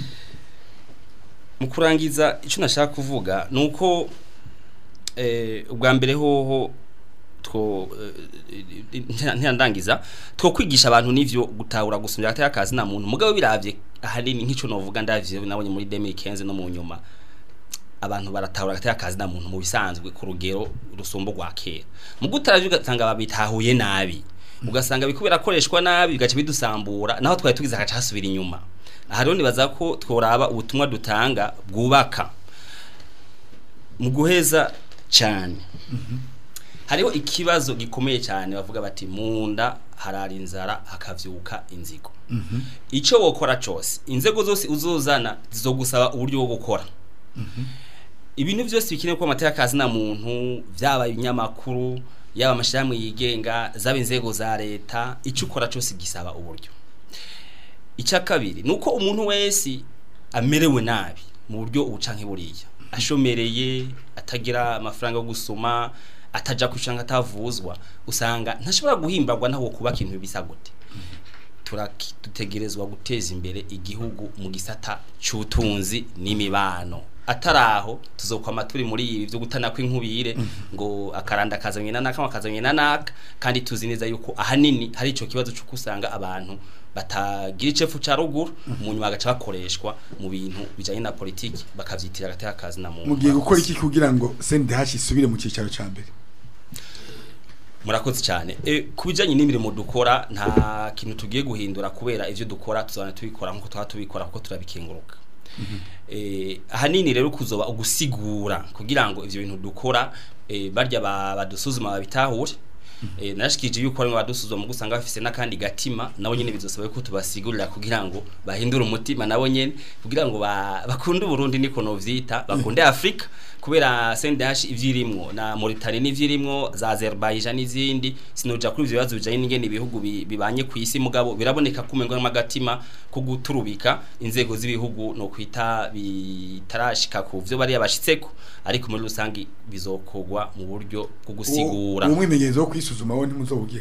mu kurangiza icyo nashaka kuvuga ni uko eh, ubwa mbere hoho two eh, nti- ntiyandangiza two kwigisha abantu n'ivyo gutahura gusumya hagati y'akazi na muntu mugabo biravye ahanini nk'ico novuga ndavye nabonye muri 2015 no mu nyuma abantu baratahura hagati y'akazi na muntu mu bisanzwe ku rugero rusumba rwa kera mu gutaravye ugasanga babitahuye nabi ugasanga bikubera koreshwa nabi bigaca bidusambura naho twari tugize agaca hasubira inyuma aha rero nibaza ko tworaba ubutumwa dutanga bwubaka mu guheza cyane hariho ikibazo gikomeye cyane bavuga bati munda harara inzara hakavyuka inzigo icyo wokora cyose inzego zose uzozana zizogusaba uburyo bwo gukora ibintu byose bikenewe ko amateka akazi na muntu byaba ibinyamakuru yaba amashyirahamwe yigenga zaba inzego za leta icyo ukora cyose gisaba uburyo icya kabiri ni uko umuntu wese amerewe nabi mu buryo ubucanke buriya ashomereye atagira amafaranga yo gusoma ataja kwishanga atavuzwa usanga ntashobora guhimbagwa naho kubaka ibintu bisa gute turaki- dutegerezwa guteza imbere igihugu mu gisata cy'ubutunzi n'imibano ataraho tuzokwama turi muri ibi byo gutana kw'inkubire ngo akaranda kazanye na naka kazanye na naka kandi tuzi neza yuko ahanini hari ico kibazo cyo kusanga abantu batagira icefu ca ruguru mu nyuma bagaca bakoreshwa mu bintu bijanye na politiki bakavyitira agateka kazi na muntu mugiye gukora iki kugira ngo CNDH isubire mu cicaro ca mbere murakoze cyane e, ku bijyanye n'imirimo dukora nta kintu tugiye guhindura kubera ibyo dukora tuzana tubikora nk'uko tuba tubikora kuko turabikenguruka eh ahanini rero kuzoba ugusigura kugira ngo ivyo bintu dukora eh barya ba- badusuzuma babitahure eh nashikije yuko ari badusuzuma mu gusanga bafise nakandi gatima nabo nyene bizosaba ko tubasigurira kugira ngo bahindure umutima nabo nyene kugira ngo ba- bakunde Burundi niko no vyita bakunde Afrika kubera CNDH ivyirimwo na Mauritania n'ivyirimwo za Azerbaijan n'izindi sinoja kuri ivyo bibazo bijanye n'ingene ibihugu bi- bibanye ku isi mugabo biraboneka kumengo n'amagatima ko guturubika inzego z'ibihugu no kwita bitarashika ku vyo bari yabashitseko ariko muri rusangi bizokogwa mu buryo bwo gusigura uwo mwimenyerezo wo kwisuzuma wo ntimuzowugira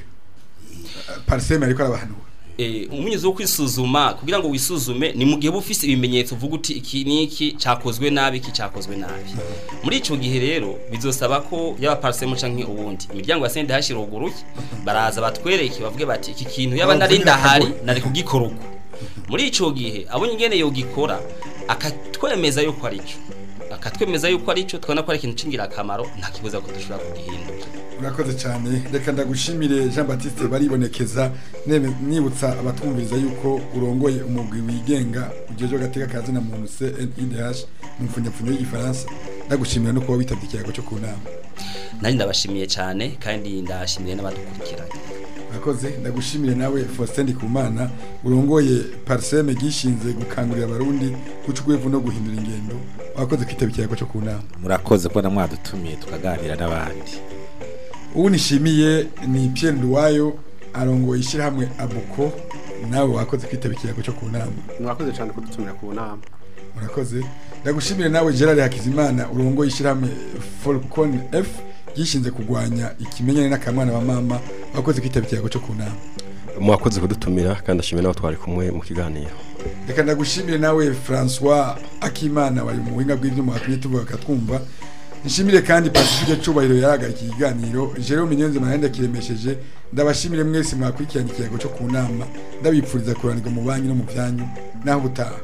pariseme ariko arabahanura eh umunyuzo wo kwisuzuma kugira ngo wisuzume ni mu gihe uba ufise ibimenyetso uvuga uti iki niki cakozwe nabi iki cakozwe nabi muri ico gihe rero bizosaba ko yaba parsemo canke ubundi imiryango ya sende hashiruguruye baraza batwereke bavuge bati iki kintu yaba nari ndahari nari kugikora uko muri ico gihe abonye ingene yogikora akatwemeza yuko ari cyo akatwemeza yuko ari cyo twabona ko ari ikintu cingira akamaro nta kibuza ko dushobora kugihindura urakoze cyane reka ndagushimire Jean Baptiste baribonekeza neme- nibutsa abatwumviriza yuko urongoye umugwi wigenga ujeje gateka kazi na muntu CNIDH mu mfunyapfunyo y'igifaransa ndagushimira no kuba witabye ikiyago cyo ku nama nari ndabashimiye cyane kandi ndashimiye n'abadukurikiranye urakoze ndagushimire nawe Faustin Ndikumana urongoye parseme gishinze gukangurira abarundi guca urwevu no guhindura ingendo wakoze kwitaba ikiyago cyo ku nama murakoze kubona mwadutumiye tukaganira n'abandi ubu nishimiye ni Pierre Nduwayo arongoye ishyirahamwe abuko nawe wakoze kwitaba ikiyago cyo ku nama mwakoze cyane kudutumira ku nama murakoze ndagushimire nawe Gerard Hakizimana urongoye ishyirahamwe Falcon F gishinze kurwanya ikimenyane n'akamwana wa mama wakoze kwitaba ikiyago cyo ku nama mwakoze kudutumira kandi ashimira n'abo twari kumwe mu kiganiro reka ndagushimire nawe François Akimana wari mu buhinga bw'ibyuma watumye tuvuga katwumva nshimire kandi Pacifique Cubahiro yarahagarika ikiganiro Jerome Nyonze Mahenda kiremesheje ndabashimire mwese mwakurikiranye ikiyago cyo ku nama ndabipfuriza kuranirwa mu banki no mu byanyu naho ubutaha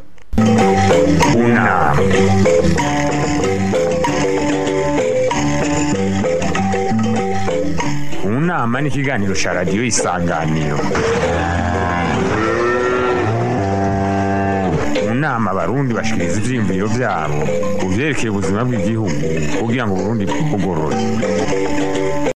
Una. Unama ni ikiganiro cya radiyo isanganiro mu nama abarundi bashikiriza ivyiyumviro vyabo ku vyerekeye ubuzima bw'igihugu kugira ngo uburundi bugorore